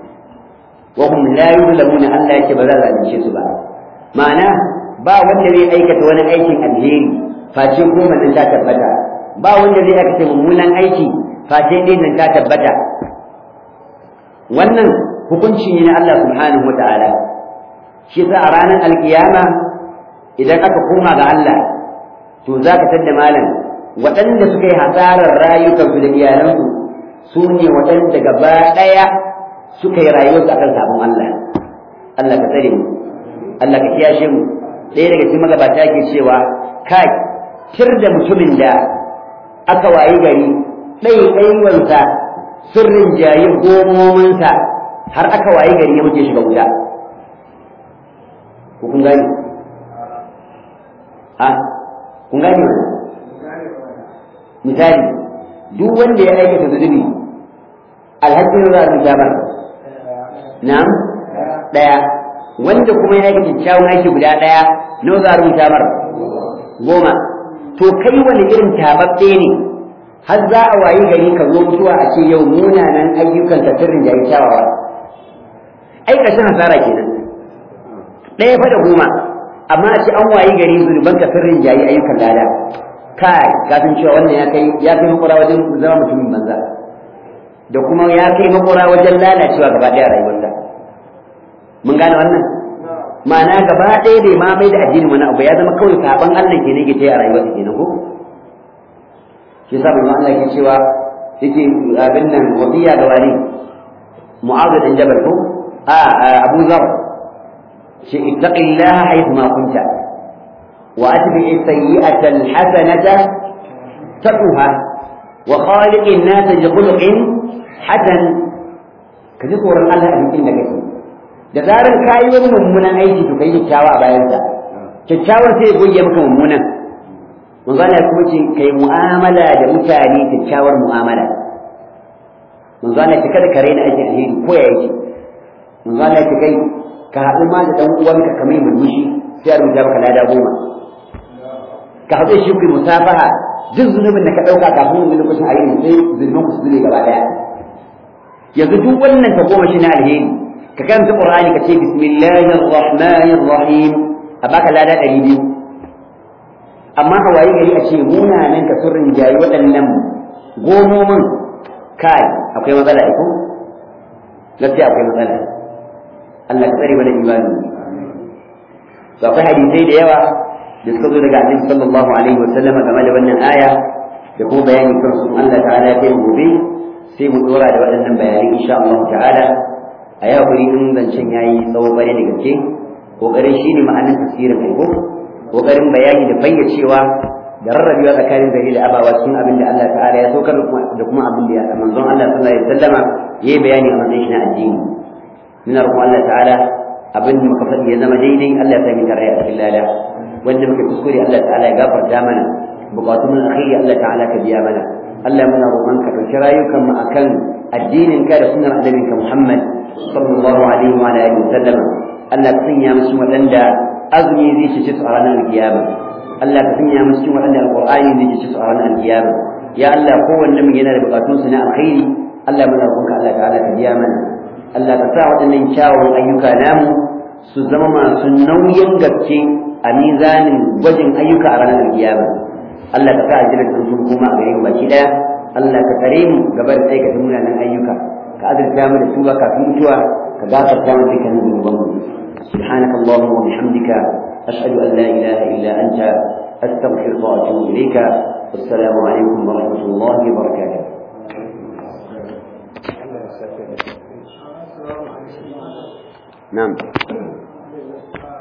Speaker 1: وهم لا يظلمون ألا يكبر ذالين شيء سبحانه معناه ba wanda zai aikata wani aikin alheri face goma nan ta tabbata ba wanda zai aka ce mummunan aiki face ɗaya nan ta tabbata wannan hukunci ne na Allah subhanahu wa ta'ala shi sa a ranar alkiyama idan aka koma ga Allah to za ka tadda malam waɗanda suka yi hasarar rayukansu da iyalansu su ne waɗanda gaba ɗaya suka yi rayuwarsu akan sabon Allah Allah ka tsare mu Allah ka kiyashe mu ɗaya daga cikin magabata ke cewa kai kir da mutumin da aka wayi gari ɗaiɗaiwansa sirrin jayi gomominsa har aka wayi gari ya muke shiga wuta ko kun gani ha kun gani mana misali duk wanda ya aikata zunubi alhakin za a rubuta ba na'am daya wanda kuma ya aikata kyawun aiki guda daya nawa za a rubuta mar goma to kai wani irin tababbe ne har za a wayi gari ka zo mutuwa a ce yau munanan ayyukan ka sirrin jayi kyawawa ai kashin hasara kenan ɗaya fa da goma amma a ce an wayi gari zurban ka sirrin jayi ayyukan lada kai ka san cewa wannan ya kai ya kai makura wajen zama mutumin banza da kuma ya kai makura wajen lalacewa gaba ɗaya rayuwarsa mun gane wannan ma'ana gaba ɗaya bai ma mai da addini wani abu ya zama kawai saban Allah ke ne ke ta a rayuwarsa kenan ko shi yasa manzo Allah ke cewa yake abin nan wasiya ga wani mu'adh bin jabal ko a abu zar shi ittaqillaha haythu ma kunta wa atbi as-sayyi'ata al-hasanata taquha wa khaliqin nas bi khuluqin hasan kaji tsoron Allah a cikin da kake da zarar kayi wani mummunan aiki to kai kyakkyawa a bayansa kyakkyawar sai ya goge maka mummunan manzo Allah kuma ce kai mu'amala da mutane kyakkyawar mu'amala manzo Allah ce kada ka raina aikin alheri ko ya yake manzo Allah ce kai ka haɗu ma da dan uwanka ka mai murmushi sai a rubuta maka lada goma ka haɗu shi ku musafaha duk zunubin da ka ɗauka kafin wani lokacin a yi sai zunubin ku su zube gaba ɗaya yanzu duk wannan ta goma shi na alheri ka karanta qur'ani ka ce bismillahir rahmanir rahim a baka lada ɗari biyu amma a waye gari a ce munanan ka sun rinjayi waɗannan gomomin kai akwai matsala iko gaskiya akwai matsala Allah ka tsare mana imani to akwai hadisai da yawa da suka zo daga Annabi sallallahu alaihi wasallam game da wannan aya da kuma bayani kan su Allah ta'ala ya kai gobe sai mu dora da waɗannan bayanai insha Allah ta'ala a yau kuri in zancen yayi tsawo bare da gaske kokarin shine ma'anar tafsirin aiko kokarin bayani da fayyacewa da rarrabewa tsakanin zari da abawa cikin abin da Allah ta'ala ya saukar da kuma abin da manzon Allah sallallahu alaihi wasallama yayi bayani a matsayin shi na addini muna roƙon Allah ta'ala abin da muka faɗi ya zama daidai Allah ya sami tare a cikin lada wanda muka kuskure Allah ta'ala ya gafarta mana bukatun mun akhiri Allah ta'ala ka biya mana Allah muna roƙon ka ɗauki rayukan mu akan addinin ka da sunnar annabinka Muhammad sallallahu alaihi wa alihi wasallam Allah ka sanya musu waɗanda azumi zai cece su a ranar alkiyama Allah ka sanya musu cikin waɗanda alqur'ani zai cece su a ranar alkiyama ya Allah kowanne mu yana da bukatun su na alkhairi Allah muna roƙonka Allah ta'ala ka biya mana Allah ka sa waɗannan kyawun ayyuka namu su zama masu nauyin gaske a mizanin gwajin ayyuka a ranar alkiyama Allah ka sa aljanna ta sun kuma a gare mu baki daya Allah ka tsare mu gaba da aikata munanan ayyuka ka azurta mu da tuba kafin mutuwa ka gafarta mu dukkanin zunubanmu سبحانك اللهم وبحمدك أشهد أن لا إله إلا أنت أستغفرك وأتوب إليك والسلام عليكم ورحمة الله وبركاته نعم